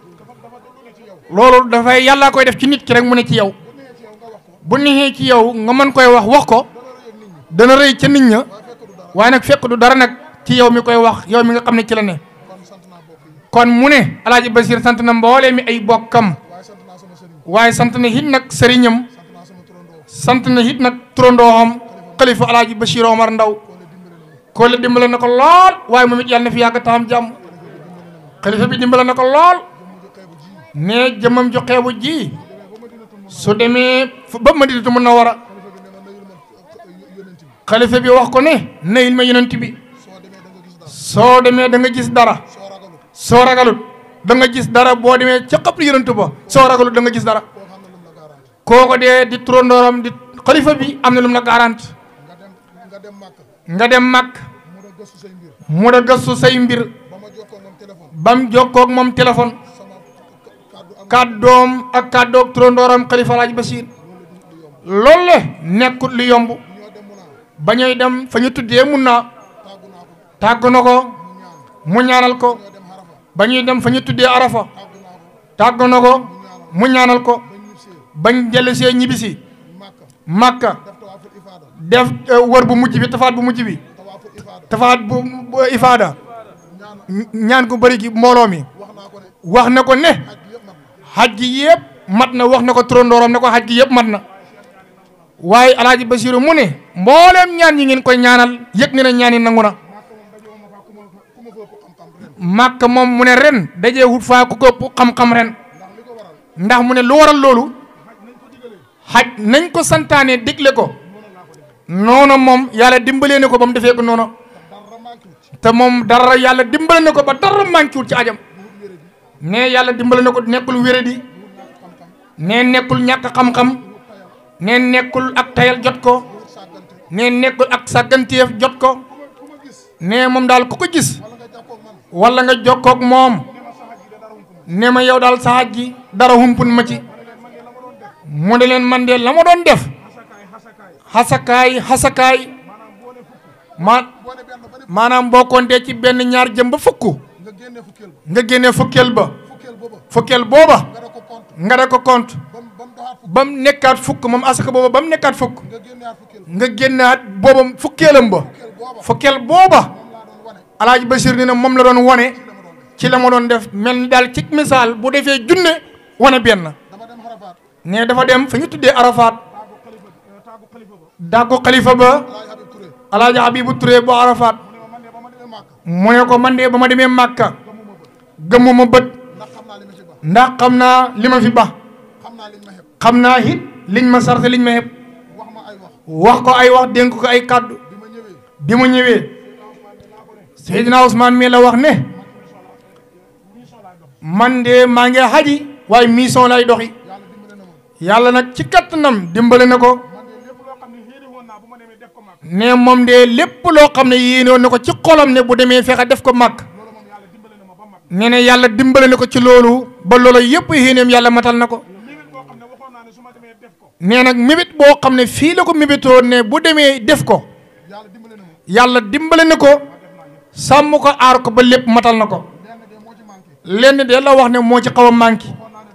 loolu dafay yàlla koy def ci nit ki rek mu ne ci yow bu neexee ci yow nga mën koy wax wax ko dana rëy ca nit ña waaye nag fekk du dara nag ci yow mi koy wax yow mi nga xam ne ci la ne kon mu ne alaaji Basiir sant na mboolee mi ay bokkam waaye sant na hit nag sëriñam sant na hit nag turandooxam xalifa alaaji Basiir Omar Ndaw ko la dimbale na ko lool waaye moom it yàlla na fi yàgg taxam jàmm xalifa bi dimbale na ko lool ne jëmmam ju xeebu ji su demee ba Madinatu Munawwara xalifa bi wax ko ne nayil ma yonent bi soo demee da nga gis dara soo ragalut da nga gis dara boo demee ca xabru yonent ba soo ragalut da nga gis dara kooko dee di turandooram di xalifa bi am na lu mu la garante nga dem màkk mu da gëstu say mbir bam jokkoog moom téléphone kàddoom ak kàddoog turandooram xalifa Alaaji Basiir loolu le nekkut lu yomb ba ñuy dem fa ñu tuddee mun naa tàgg na ko mu ñaanal ko ba ñuy dem fa ñu tuddee arafa tàgg na ko mu ñaanal ko bañ jëlesee ñibbisi màkka def wër bu mujj bi tafaat bu mujj bi tafaat bu ifaada ñaan ko bëri gi mbooloo mi wax na ko ne xaj gi yëpp mat na wax na ko turandooram ne ko xaj gi yëpp mat na waaye alaaji Basiru mu ne mbooleem ñaan yi ngeen koy ñaanal yëg ne na ñaan yi nangu na màkk moom mu ne ren dajee wut faa ku ko ëpp xam-xam ren ndax mu ne lu waral loolu xaj nañ ko santaane digle ko noonu moom yàlla dimbalee ne ko ba mu defee ko noonu te moom dara yàlla dimbale na ko ba dara manqué wul ci ajam ne yàlla dimbale na ko nekkul wéradi ne nekkul ñàkk xam-xam ne nekkul ak tayal jot ko ne nekkul ak sàgganteef jot ko ne moom daal ku ko gis wala nga jokkoog moom ne ma yow daal sa xaj gi dara humpun ma ci mu ne leen man de la ma doon def xasakaay xasakaay ma maanaam boo kontee ci benn ñaar jëm ba fukk nga génnee fukkeel ba fukkeel booba nga da ko compte ba mu nekkaat fukk moom asaka booba ba mu nekkaat fukk nga génnaat booba fukkeelam ba fukkeel booba alaaji Basiir ni ne moom la doon wane ci la ma doon def mel ni daal ci misaal bu defee junne wane benn ne dafa dem fa ñu tuddee Arafat dàggu xalifa ba alaaji Habibu Touré bu Arafat mu ne ko man de ba ma demee Màkka gëmmuma bët ndax xam naa li ma fi ba xam naa it liñ ma sarte liñ ma xeb wax ko ay wax dénk ko ay kàddu bi ma ñëwee Seydina Ousmane mii la wax ne man de maa ngi xaji waaye mission lay doxi yàlla nag ci kattanam dimbale na ko ne moom de lépp loo xam ne yéenoon na ko ci xolam ne bu demee fexe def ko màkk ne ne yàlla dimbale na ko ci loolu ba loolu yëpp yéeneem yàlla matal na ko nee nag mébét boo xam ne fii la ko mébétoo ne bu demee def ko yàlla dimbale na ko sàmm ko aar ko ba lépp matal na ko lenn de la wax ne moo ci xaw a manqué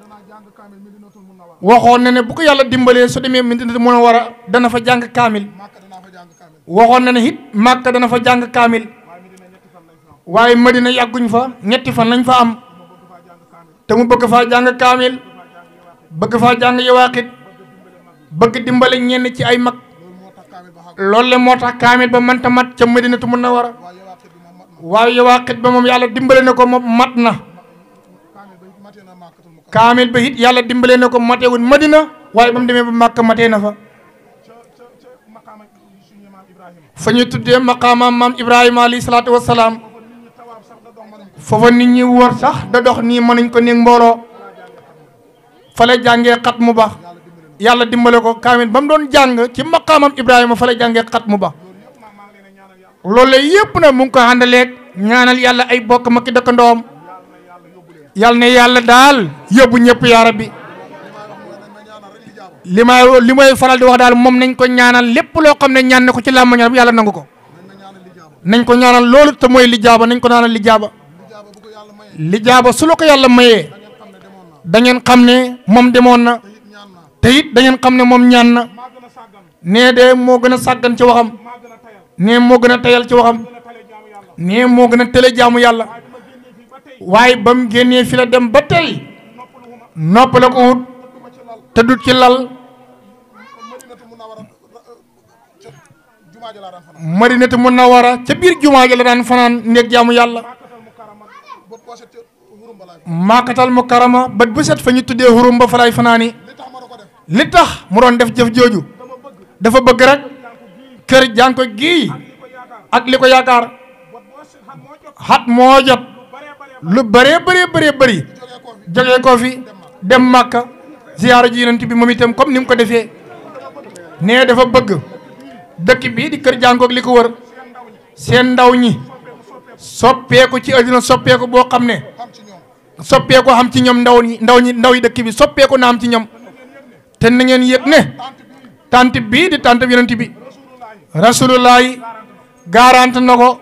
waxoon na ne bu ko yàlla dimbalee su demee Madina mën a war a dana fa jàng kaamil waxoon na ne it Màkka dana fa jàng kaamil waaye Madina yàgguñ fa ñetti fan lañ fa am te mu bëgg faa jàng kaamil bëgg faa jàng yawaaxit bëgg dimbale ñenn ci ay mag loolu le moo tax kaamil ba mënta mat ca Madinatu Munawwara waaye yawaaxit ba moom yàlla dimbale na ko moom mat na kaamil ba it yàlla dimbale na ko matewul Madina waaye ba mu demee ba Màkka matee na fa fa ñu tuddee maqaama maam Ibrahima alayhi salaatu wa salaam foofa nit ñi wër sax da dox nii mënuñ ko néeg mbooloo fa la jàngee xat mu ba yàlla dimbale ko kaamil ba mu doon jàng ci maqaamam Ibrahima fa la jàngee xat mu ba loolu yëpp nag mu ngi ko àndaleeg ñaanal yàlla ay bokk ma ki dëkkandoom yàlla ne yàlla daal yóbbu ñëpp yaa rabbi li may li may faral di wax daal moom nañ ko ñaanal lépp loo xam ne ñaan na ko ci làmmañam yàlla nangu ko nañ ko ñaanal loolu te mooy lijaaba nañ ko ñaanal lijaaba lijaaba su la ko yàlla mayee da ngeen xam ne moom demoon na te it da ngeen xam ne moom ñaan na nee de moo gën a sàggan ci waxam nee moo gën a tayal ci waxam nee moo gën a tële jaamu yàlla waaye ba mu génnee fi la dem ba tey noppale ko wut te du ci lal madinatu munawara ca biir jumaa ja la daan fanaan néeg jaamu yàlla maakatal mu karama bët bu set fa ñu tuddee xurum ba falaay fanaani li tax mu doon def jëf jooju dafa bëgg rek kër jànko gii ak li ko yaakaar xat moo jot lu bëree bëree bëree bëri jógee ko fi dem màkka ziyaara ji yonent bi moom itam comme ni mu ko defee nee dafa bëgg dëkk bii di kër jànkoog li ko wër seen ndaw ñi soppeeku ci àddina soppeeku boo xam ne soppeeku xam ci ñoom ndaw ñi ndaw ñi ndaw yi dëkk bi soppeeku na am ci ñoom te na ngeen yëg ne tant bii di tant bi yonent bi rasulullahi garante na ko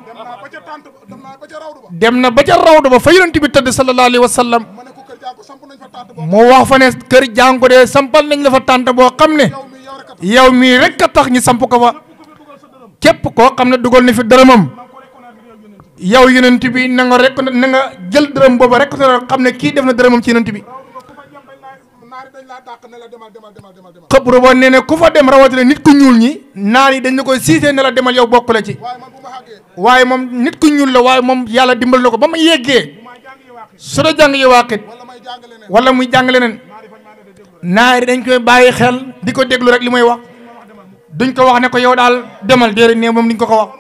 dem na ba ca rawdu ba fa yonent bi tëdd sallallahu alayhi wa sallam mu wax fa ne kër jànko de sampal nañ la fa tànt boo xam ne yow mii rek a tax ñu samp ko fa képp koo xam ne dugal na fi dërëmam yow yonent bi na nga rek na nga jël dërëm boobu rek xam ne kii def na dërëmam ci yonent bi xëbru ba nee ne ku fa dem rawatina nit ku ñuul ñi naar yi dañ la koy siisee ne la demal yow bokk la ci waaye moom nit ku ñuul la waaye moom yàlla dimbal na ko ba ma yeggee su da jàng yowaqit wala muy jàng leneen naari dañ koy bàyyi xel di ko déglu rek li may wax duñ ko wax ne ko yow daal demal déedéet ne moom duñ ko ko wax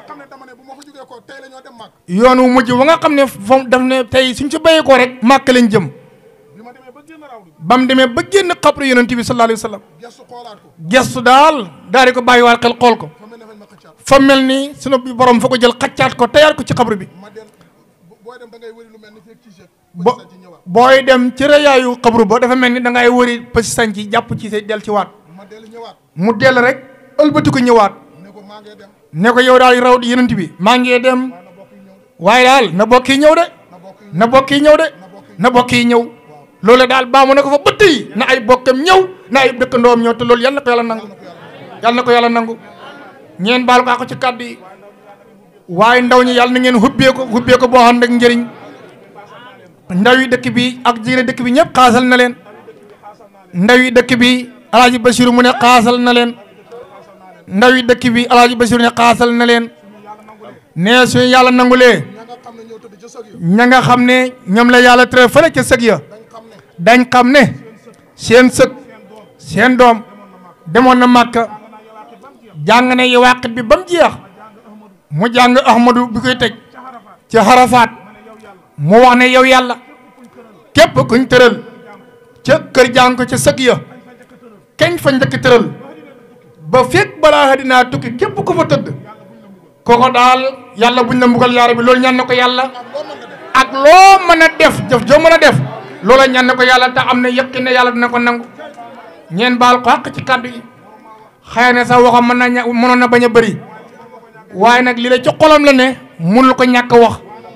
yoon wu mujj wa nga xam ne foofu daf ne tey suñ ci béyee ko rek màkk lañ jëm ba mu demee ba génn xabru yonent bi sallallahu alayhi wa sallam gestu daal daal di ko bàyyiwaat xel xool ko fa mel ni sunu borom fa ko jël xaccaat ko teyaat ko ci xabru bi bo booy dem ci rëyaayu xabru ba dafa mel ni da ngay wëri pasi sañ ci jàpp ci say del ci waat mu dell rek ëlbati ko ñëwaat ne ko yow daal raw yonent bi maa ngi dem waaye daal na bokk yi ñëw de na bokk yi ñëw de na bokk yi ñëw loolu daal baamu na ko fa bëtt yi na ay bokkam ñëw na ay dëkkandoom ñëw te loolu yal na ko yàlla nangu yal na ko yàlla nangu ñeen baal ko ci kàddu yi waaye ndaw ñi yàlla na ngeen hubbee ko hubbee ko boo xam ne njëriñ ndaw yi dëkk bi ak jigéen dëkk bi ñëpp xaasal na leen ndaw yi dëkk bi alaaji Basiru mu ne xaasal na leen ndaw yi dëkk bi alaaji Basiru ne xaasal na leen nee suñu yàlla nangulee ña nga xam ne ñoom la yàlla tere fële ca sëg ya dañ xam ne seen sëg seen doom demoon na màkka jàng ne yi wàqit bi ba mu jeex mu jàng ahmadu bi koy tëj ci xarafaat mu wax ne yow yàlla képp kuñ tëral ca kër jàng ko ca sëg ya keñ fa njëkk tëral ba fekk balaa dinaa tukki képp ku fa tëdd kooko daal yàlla buñ la mbugal yaara bi loolu ñaan na ko yàlla ak loo mën a def jëf joo mën a def loola ñaan na ko yàlla te am na yëqin ne yàlla dina ko nangu ñeen baal ko àq ci kàddu yi xëy na sax waxam mën na ña mënoon na bañ a bëri waaye nag li la ci xolam la ne mënul ko ñàkk wax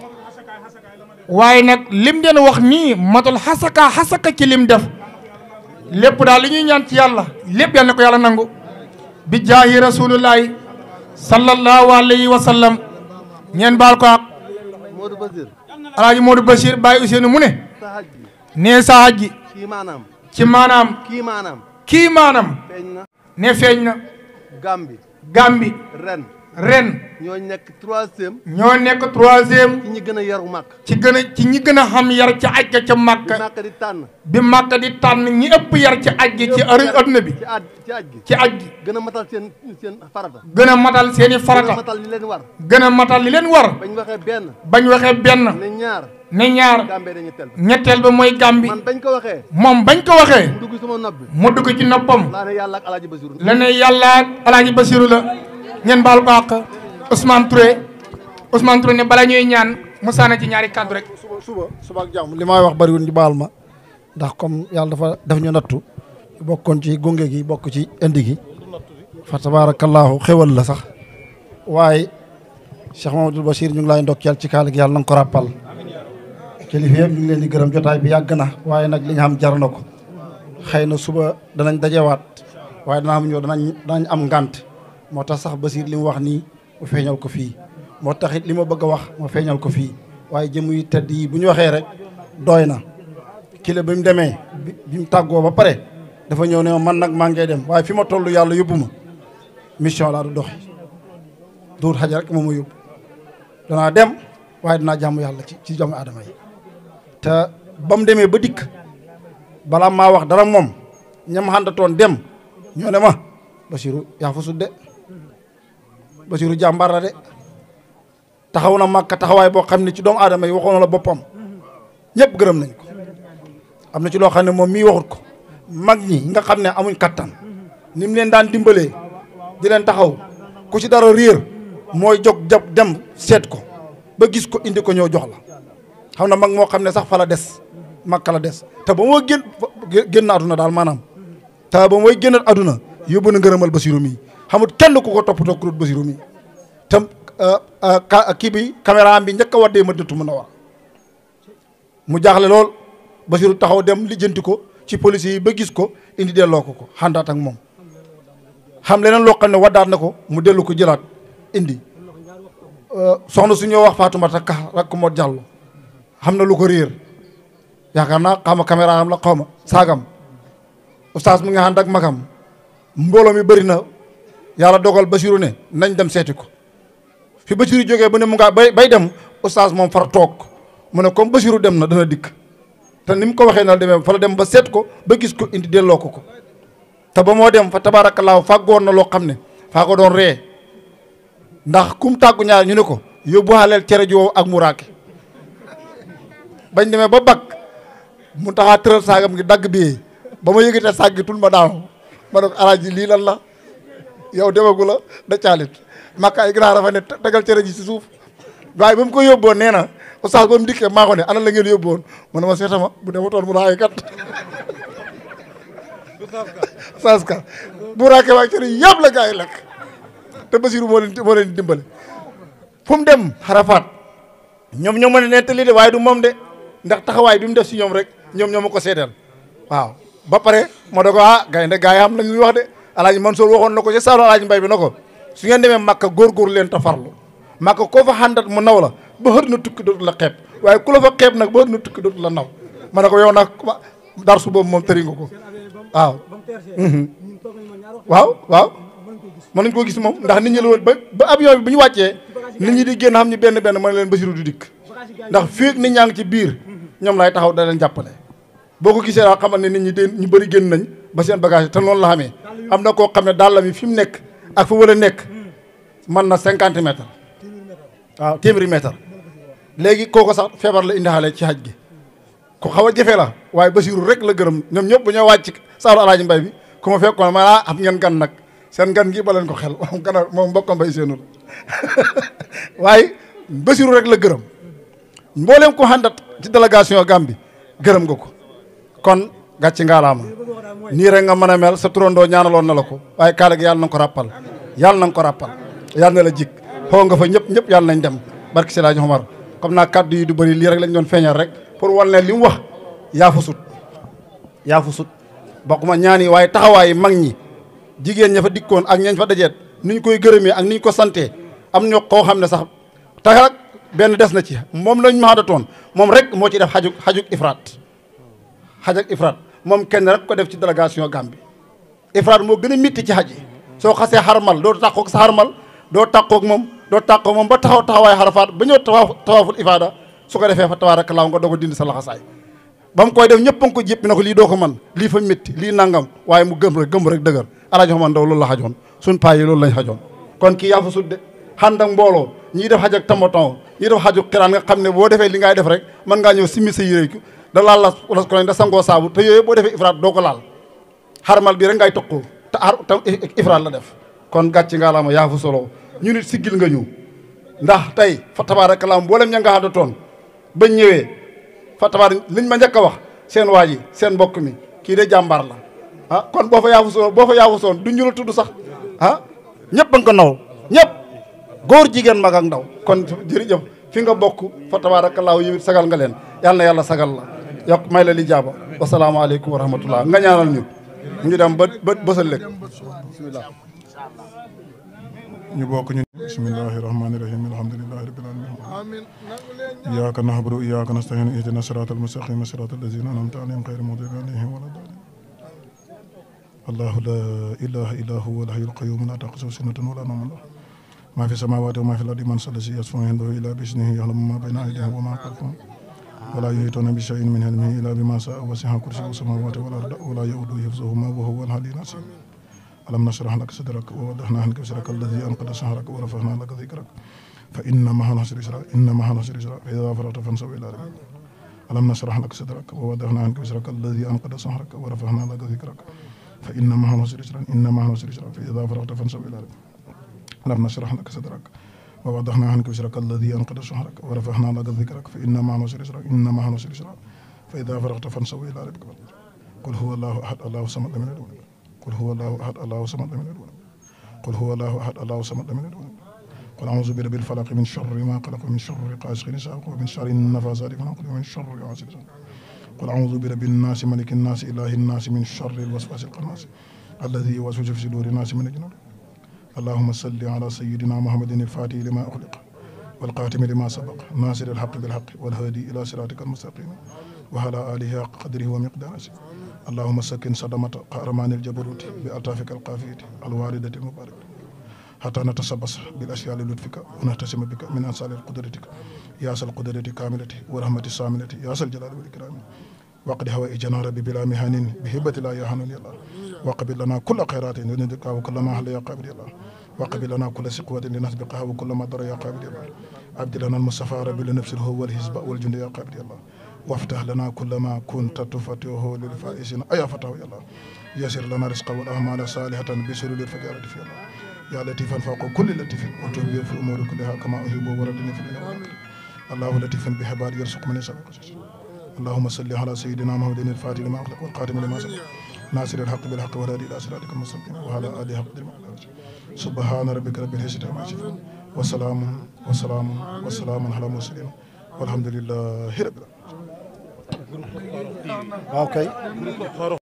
waaye nag lim den wax nii matul xasaka xasaka ci lim def lépp daal li ñuy ñaan ci yàlla lépp yal na ko yàlla nangu bi jaahi rasulullahi sallallahu alayhi wa sallam ñeen baal ko àq Modou Basir alaaji Modou Bachir Baye Ousseynou mu ne sa haj ji nee sa haj ji kii maanaam ci maanaam kii maanaam kii maanaam feeñ na ne feeñ na Gambi Gambi ren ren ñoo nekk troisième ñoo nekk troisième ci ñi gën a yaru màkk ci gën a ci ñi gën a xam yar ci aj ga ca Màkka màkk di tànn bi Màkka di tànn ñi ëpp yar ci aj gi ci ëri adduna bi ci aj ci aj gi ci aj gi gën a matal seen seen farata gën a matal seeni gën a farata matal li leen war gën a matal li leen war bañ waxee benn bañ waxee benn ne ñaar ne ñaar Gambie dañu tel ñetteel ba mooy Gambi man bañ ko waxee moom bañ ko waxee mu dugg sama nopp bi mu dugg ci noppam laa ne yàlla ak alaaji Basiru la ne yàlla ak alaaji Basiru la ngeen baal ko àq Ousmane Touré Ousmane Touré ne bala ñuy ñaan mu sànni ci ñaari kàddu rek suba suba suba ak jàmm li may wax bariwul ñu baal ma ndax comme yàlla dafa def ñu nattu bokkoon ci gunge gi bokk ci indi gi fa tabaarakallaahu xewal la sax waaye Cheikh Mamadou Bachir ñu ngi lay ndokkeel ci kaala gi yàlla na nga ko ràppal kilifa yëpp ñu ngi leen di gërëm jotaay bi yàgg na waaye nag li nga xam jar na ko xëy na suba danañ dajewaat waaye dana am ñëw danañ danañ am ngànt moo tax sax Bachir li mu wax nii mu feeñal ko fii moo tax it li ma bëgg a wax ma feeñal ko fii waaye jëm yu tedd yi bu ñu waxee rek doy na kile bi mu demee bi bi mu tàggoo ba pare dafa ñëw ne ma man nag maa ngay dem waaye fi ma toll yàlla yóbbu ma mission laa du doxi duur xaja rek moom ma yóbbu danaa dem waaye dinaa jàmm yàlla ci ci doomu aadama yi te ba mu demee ba dikk balaa maa wax dara moom ñam xàndatoon dem ñoo ne ma Basiru yaa fa sudde Basiru jàmbaar la de taxaw na màkka taxawaay boo xam ne ci doomu aadama yi waxoon la boppam ñëpp gërëm nañ ko am na ci loo xam ne moom mii waxut ko mag ñi nga xam ne amuñ kattan ni mu leen daan dimbalee di leen taxaw ku ci dara réer mooy jóg jab dem seet ko ba gis ko indi ko ñëw jox la xam na mag moo xam ne sax fa la des makka la des te ba mooy génn génn aduna daal maanaam te ba mooy génn aduna yóbbu na ngërëmal Basiru mi xamut kenn ku ko toppatoo kurut Basiru mi tam kii bi caméra bi njëkk a waddee ma dëttu mën a war mu jaaxle lool Basiru taxaw dem lijjanti ko ci police yi ba gis ko indi delloo ko ko xàndaat ak moom xam leneen loo xam ne waddaat na ko mu dellu ko jëlaat indi soxna su ñoo wax Fatoumata Ka rakk moo jàll xam na lu ko réer yaakaar naa xaw ma caméra am la xaw ma saagam oustaz mu ngi ànd ak magam mbooloo mi bëri na yàlla dogal Basiru ne nañ dem seeti ko fi Basiru jógee bu ne mu ngaa bay bay dem oustaz moom far toog mu ne comme Basiru dem na dana dikk te ni mu ko waxee na la demee fa la dem ba seet ko ba gis ko indi delloo ko ko te ba moo dem fa tabaarakallaahu fàggoon na loo xam ne faa ko doon ree ndax kum tàggu ñaar ñu ne ko yóbbu xaaleel cere ji wow ak muraake bañ demee ba bakk mu taxaa tëral saagam ngi dagg bi ba ma yëgatee saag gi tul ma daaw ma ne ko alaaji lii lan la yow demagu la da caalit makka ay grand rafa ne tegal cere ji si suuf waaye ba mu ko yóbboon nee na oustaz ba mu dikkee maa ko ne ana la ngeen yóbboon mu ne ma seetama bu dematoon mu raay kat saas ka bu raakee waa cere yëpp la gaa yi lekk te Basiru moo leen moo leen dimbale fu mu dem xarafaat ñoom ñoo mën a nettali de waaye du moom de ndax taxawaay bi mu def si ñoom rek ñoom ñoo ma ko seedeel waaw ba pare moo da ko ah gaynde gaa yi xam la ñuy wax de alaaji Mansour waxoon na ko ci saalu alaaji mbay bi na ko su ngeen demee màkka góorgóor leen te farlu màkka koo fa xàndat mu naw la ba xër na tukki dootu la xeeb waaye ku la fa xeeb nag ba xër na tukki dootu la naw ma ne ko yow nag dar su boobu moom tëri nga ko waaw waaw waaw mën nañ koo gis moom ndax nit ñi la woon ba ba avion bi bu ñu wàccee nit ñi di génn xam ñu benn benn mën leen Basiru du dikk ndax fii nit ñaa ngi ci biir ñoom lay taxaw da leen jàppale boo ko gisee daal xamal ne nit ñi de ñu bëri génn nañ ba seen bagage te noonu la xamee am na koo xam ne daal la mi fi mu nekk ak fa wala nekk mën na cinquante mètres waaw téeméeri mètre léegi kooko sax feebar la indaale ci xaj gi ku xaw a jafe la waaye Basiru rek la gërëm ñoom ñëpp bu ñoo wàcc saalu alaaji mbay bi ku ma fekkoon ma ah am ngeen gan nag seen gan gi ba leen ko xel moom gana moom mbokkam bay seenul waaye Basiru rek la gërëm mbooleem ko xàndat ci délégation Gambie gërëm nga ko kon gàcci ngaalaama nii rek nga mën a mel sa turandoo ñaanaloon na la ko waaye kaala gi yàlla na nga ko ràppal yàlla na nga ko ràppal yàlla na la jik xoo nga fa ñëpp ñëpp yàlla nañ dem barki si laaji Omar comme naa kaddu yi du bëri lii rek lañ doon feeñal rek pour wal ne li mu wax yaa fa sut yaa fa sut bokk ma ñaan yi waaye taxawaay mag ñi jigéen ña fa dikkoon ak ñañ fa dajeet ni ñu koy gërëmee ak ni ñu ko santee am ñoo koo xam ne sax tax rek benn des na ci moom lañ ma toon moom rek moo ci def xajuk xajuk ifraat xajak ifraat moom kenn rek ko def ci délégation Gambie ifraat moo gën a mitti ci xaj yi soo xasee xarmal doo tàqoog sa xarmal doo tàqoog moom doo tàqoog moom ba taxaw taxawaay xarafaat ba ñëw tawaaf tawaaful ifaada su ko defee fa tabaarakallaahu nga doog a dindi sa laxasaay ba mu koy def ñëpp a ngi ko jéppi na ko lii doo ko man lii fa métti lii nangam waaye mu gëm rek gëm rek dëgër alaaji xaman ndaw loolu la xajoon suñ paa yi loolu lañ xajoon kon kii yaa fa sudde xànd ak mbooloo ñii def xaj ak tamaton ñii def xaju xiraan nga xam ne boo defee li ngay def rek mën ngaa ñëw simmi sa yére da laal la las ko da sangoo saabu te yooyu boo defee ifraat doo ko laal xarmal bi rek ngay toqoo te ar te ifraat la def kon gàcci nga la ma yaa fa solo ñu nit siggil nga ñu ndax tey fa tabaarakallaa mboolem ña nga àndatoon bañ ñëwee fa tabaar liñ ma njëkk a wax seen waa ji seen mbokk mi kii de jàmbaar la ah kon boo fa yaafu soon boo fa yaafu soon du ñu la tudd sax ah ñëpp a nga ko naw ñëpp góor jigéen mag ak ndaw kon jërëjëf fi nga bokk fa tabaarakallaa yow it sagal nga leen yàlla na yàlla sagal la yokk may la li jaaba wasalaamaaleykum wa rahmatullah nga ñaanal ñu ñu dem ba ba bësal lekk bismillah ñu bokk ñu bismillahi rahmani rahim alhamdulillahi rabbil alamin iyyaka na'budu wa iyyaka nasta'in ihdina siratal mustaqim siratal ladzina an'amta alayhim ghayril maghdubi alayhim waladdallin الله لا إله إلا هو الحي القيوم لا تأخذه سنة ولا نوم له ما في السماوات وما في الأرض من الذي يشفع عنده إلا بإذنه يعلم ما بين أيديهم وما خلفهم ولا يحيطون بشيء من علمه إلا بما شاء وسع كرسيه السماوات والأرض ولا يؤوده حفظهما وهو العلي العظيم ألم نشرح لك صدرك ووضعنا عنك وزرك الذي أنقض ظهرك ورفعنا لك ذكرك فإن مع العسر يسرا إن مع العسر يسرا فإذا فرغت فانصب إلى ربك ألم نشرح لك صدرك ووضعنا عنك وزرك الذي أنقض ظهرك ورفعنا لك ذكرك فإن مع العسر يسرا إن مع العسر يسرا فإذا فرغت فانصب إلى ربك ألم نشرح لك صدرك ووضعنا عنك وزرك الذي أنقض ظهرك ورفعنا لك ذكرك فإن مع العسر يسرا إن مع العسر يسرا فإذا فرغت فانصب إلى ربك قل هو الله أحد الله الصمد لم يلد ولم قل هو الله أحد الله الصمد لم يلد ولم قل هو الله أحد الله الصمد لم يلد ولم قل أعوذ برب الفلق من شر ما خلق ومن شر غاسق إذا وقب ومن شر النفاثات في العقد ومن شر حاسد إذا قل أعوذ برب الناس ملك الناس إله الناس من شر الوسواس الخناس الذي يوسوس في صدور الناس من الجنود اللهم صل على سيدنا محمد الفاتح لما أخلق والقاتم لما سبق ناصر الحق بالحق والهادي إلى صراطك المستقيم وعلى آله حق قدره ومقداره اللهم سكن صدمة قهرمان الجبروت بألطافك القافية الواردة المباركة حتى نتسبس بالأشياء لطفك ونهتسم بك من أنصار قدرتك يا سل قدرة كاملة ورحمة الساملة يا سل الجلال والإكرام وقد هوى جنار بلا مهان بهبة لا يهان يا الله وقبل لنا كل خيرات ندركها وكل ما هل يا قابل يا الله وقبل لنا كل سقوة لنسبقها وكل ما ضر يا قابل يا الله عبد لنا المصطفى رب لنفس هو والحزب والجند يا قابل يا الله وافتح لنا كل ما كنت تفتحه للفائزين أيا فتح يا الله يسر لنا رزقا والأعمال صالحة بسرور الفجارة في الله يا لطيفا فوق كل لطيف وتوب في الأمور كلها كما أحب وردني في الأمور الله لطيف بحبال يرزق من يشاء اللهم صل على سيدنا محمد الفاتح لما أخلق والقاتم لما سبق ناصر الحق بالحق والهادي إلى صراطك المستقيم وعلى آله حق سبحان ربك رب العزة عما يصفون وسلام وسلام وسلام على المرسلين والحمد لله رب العالمين waaw kay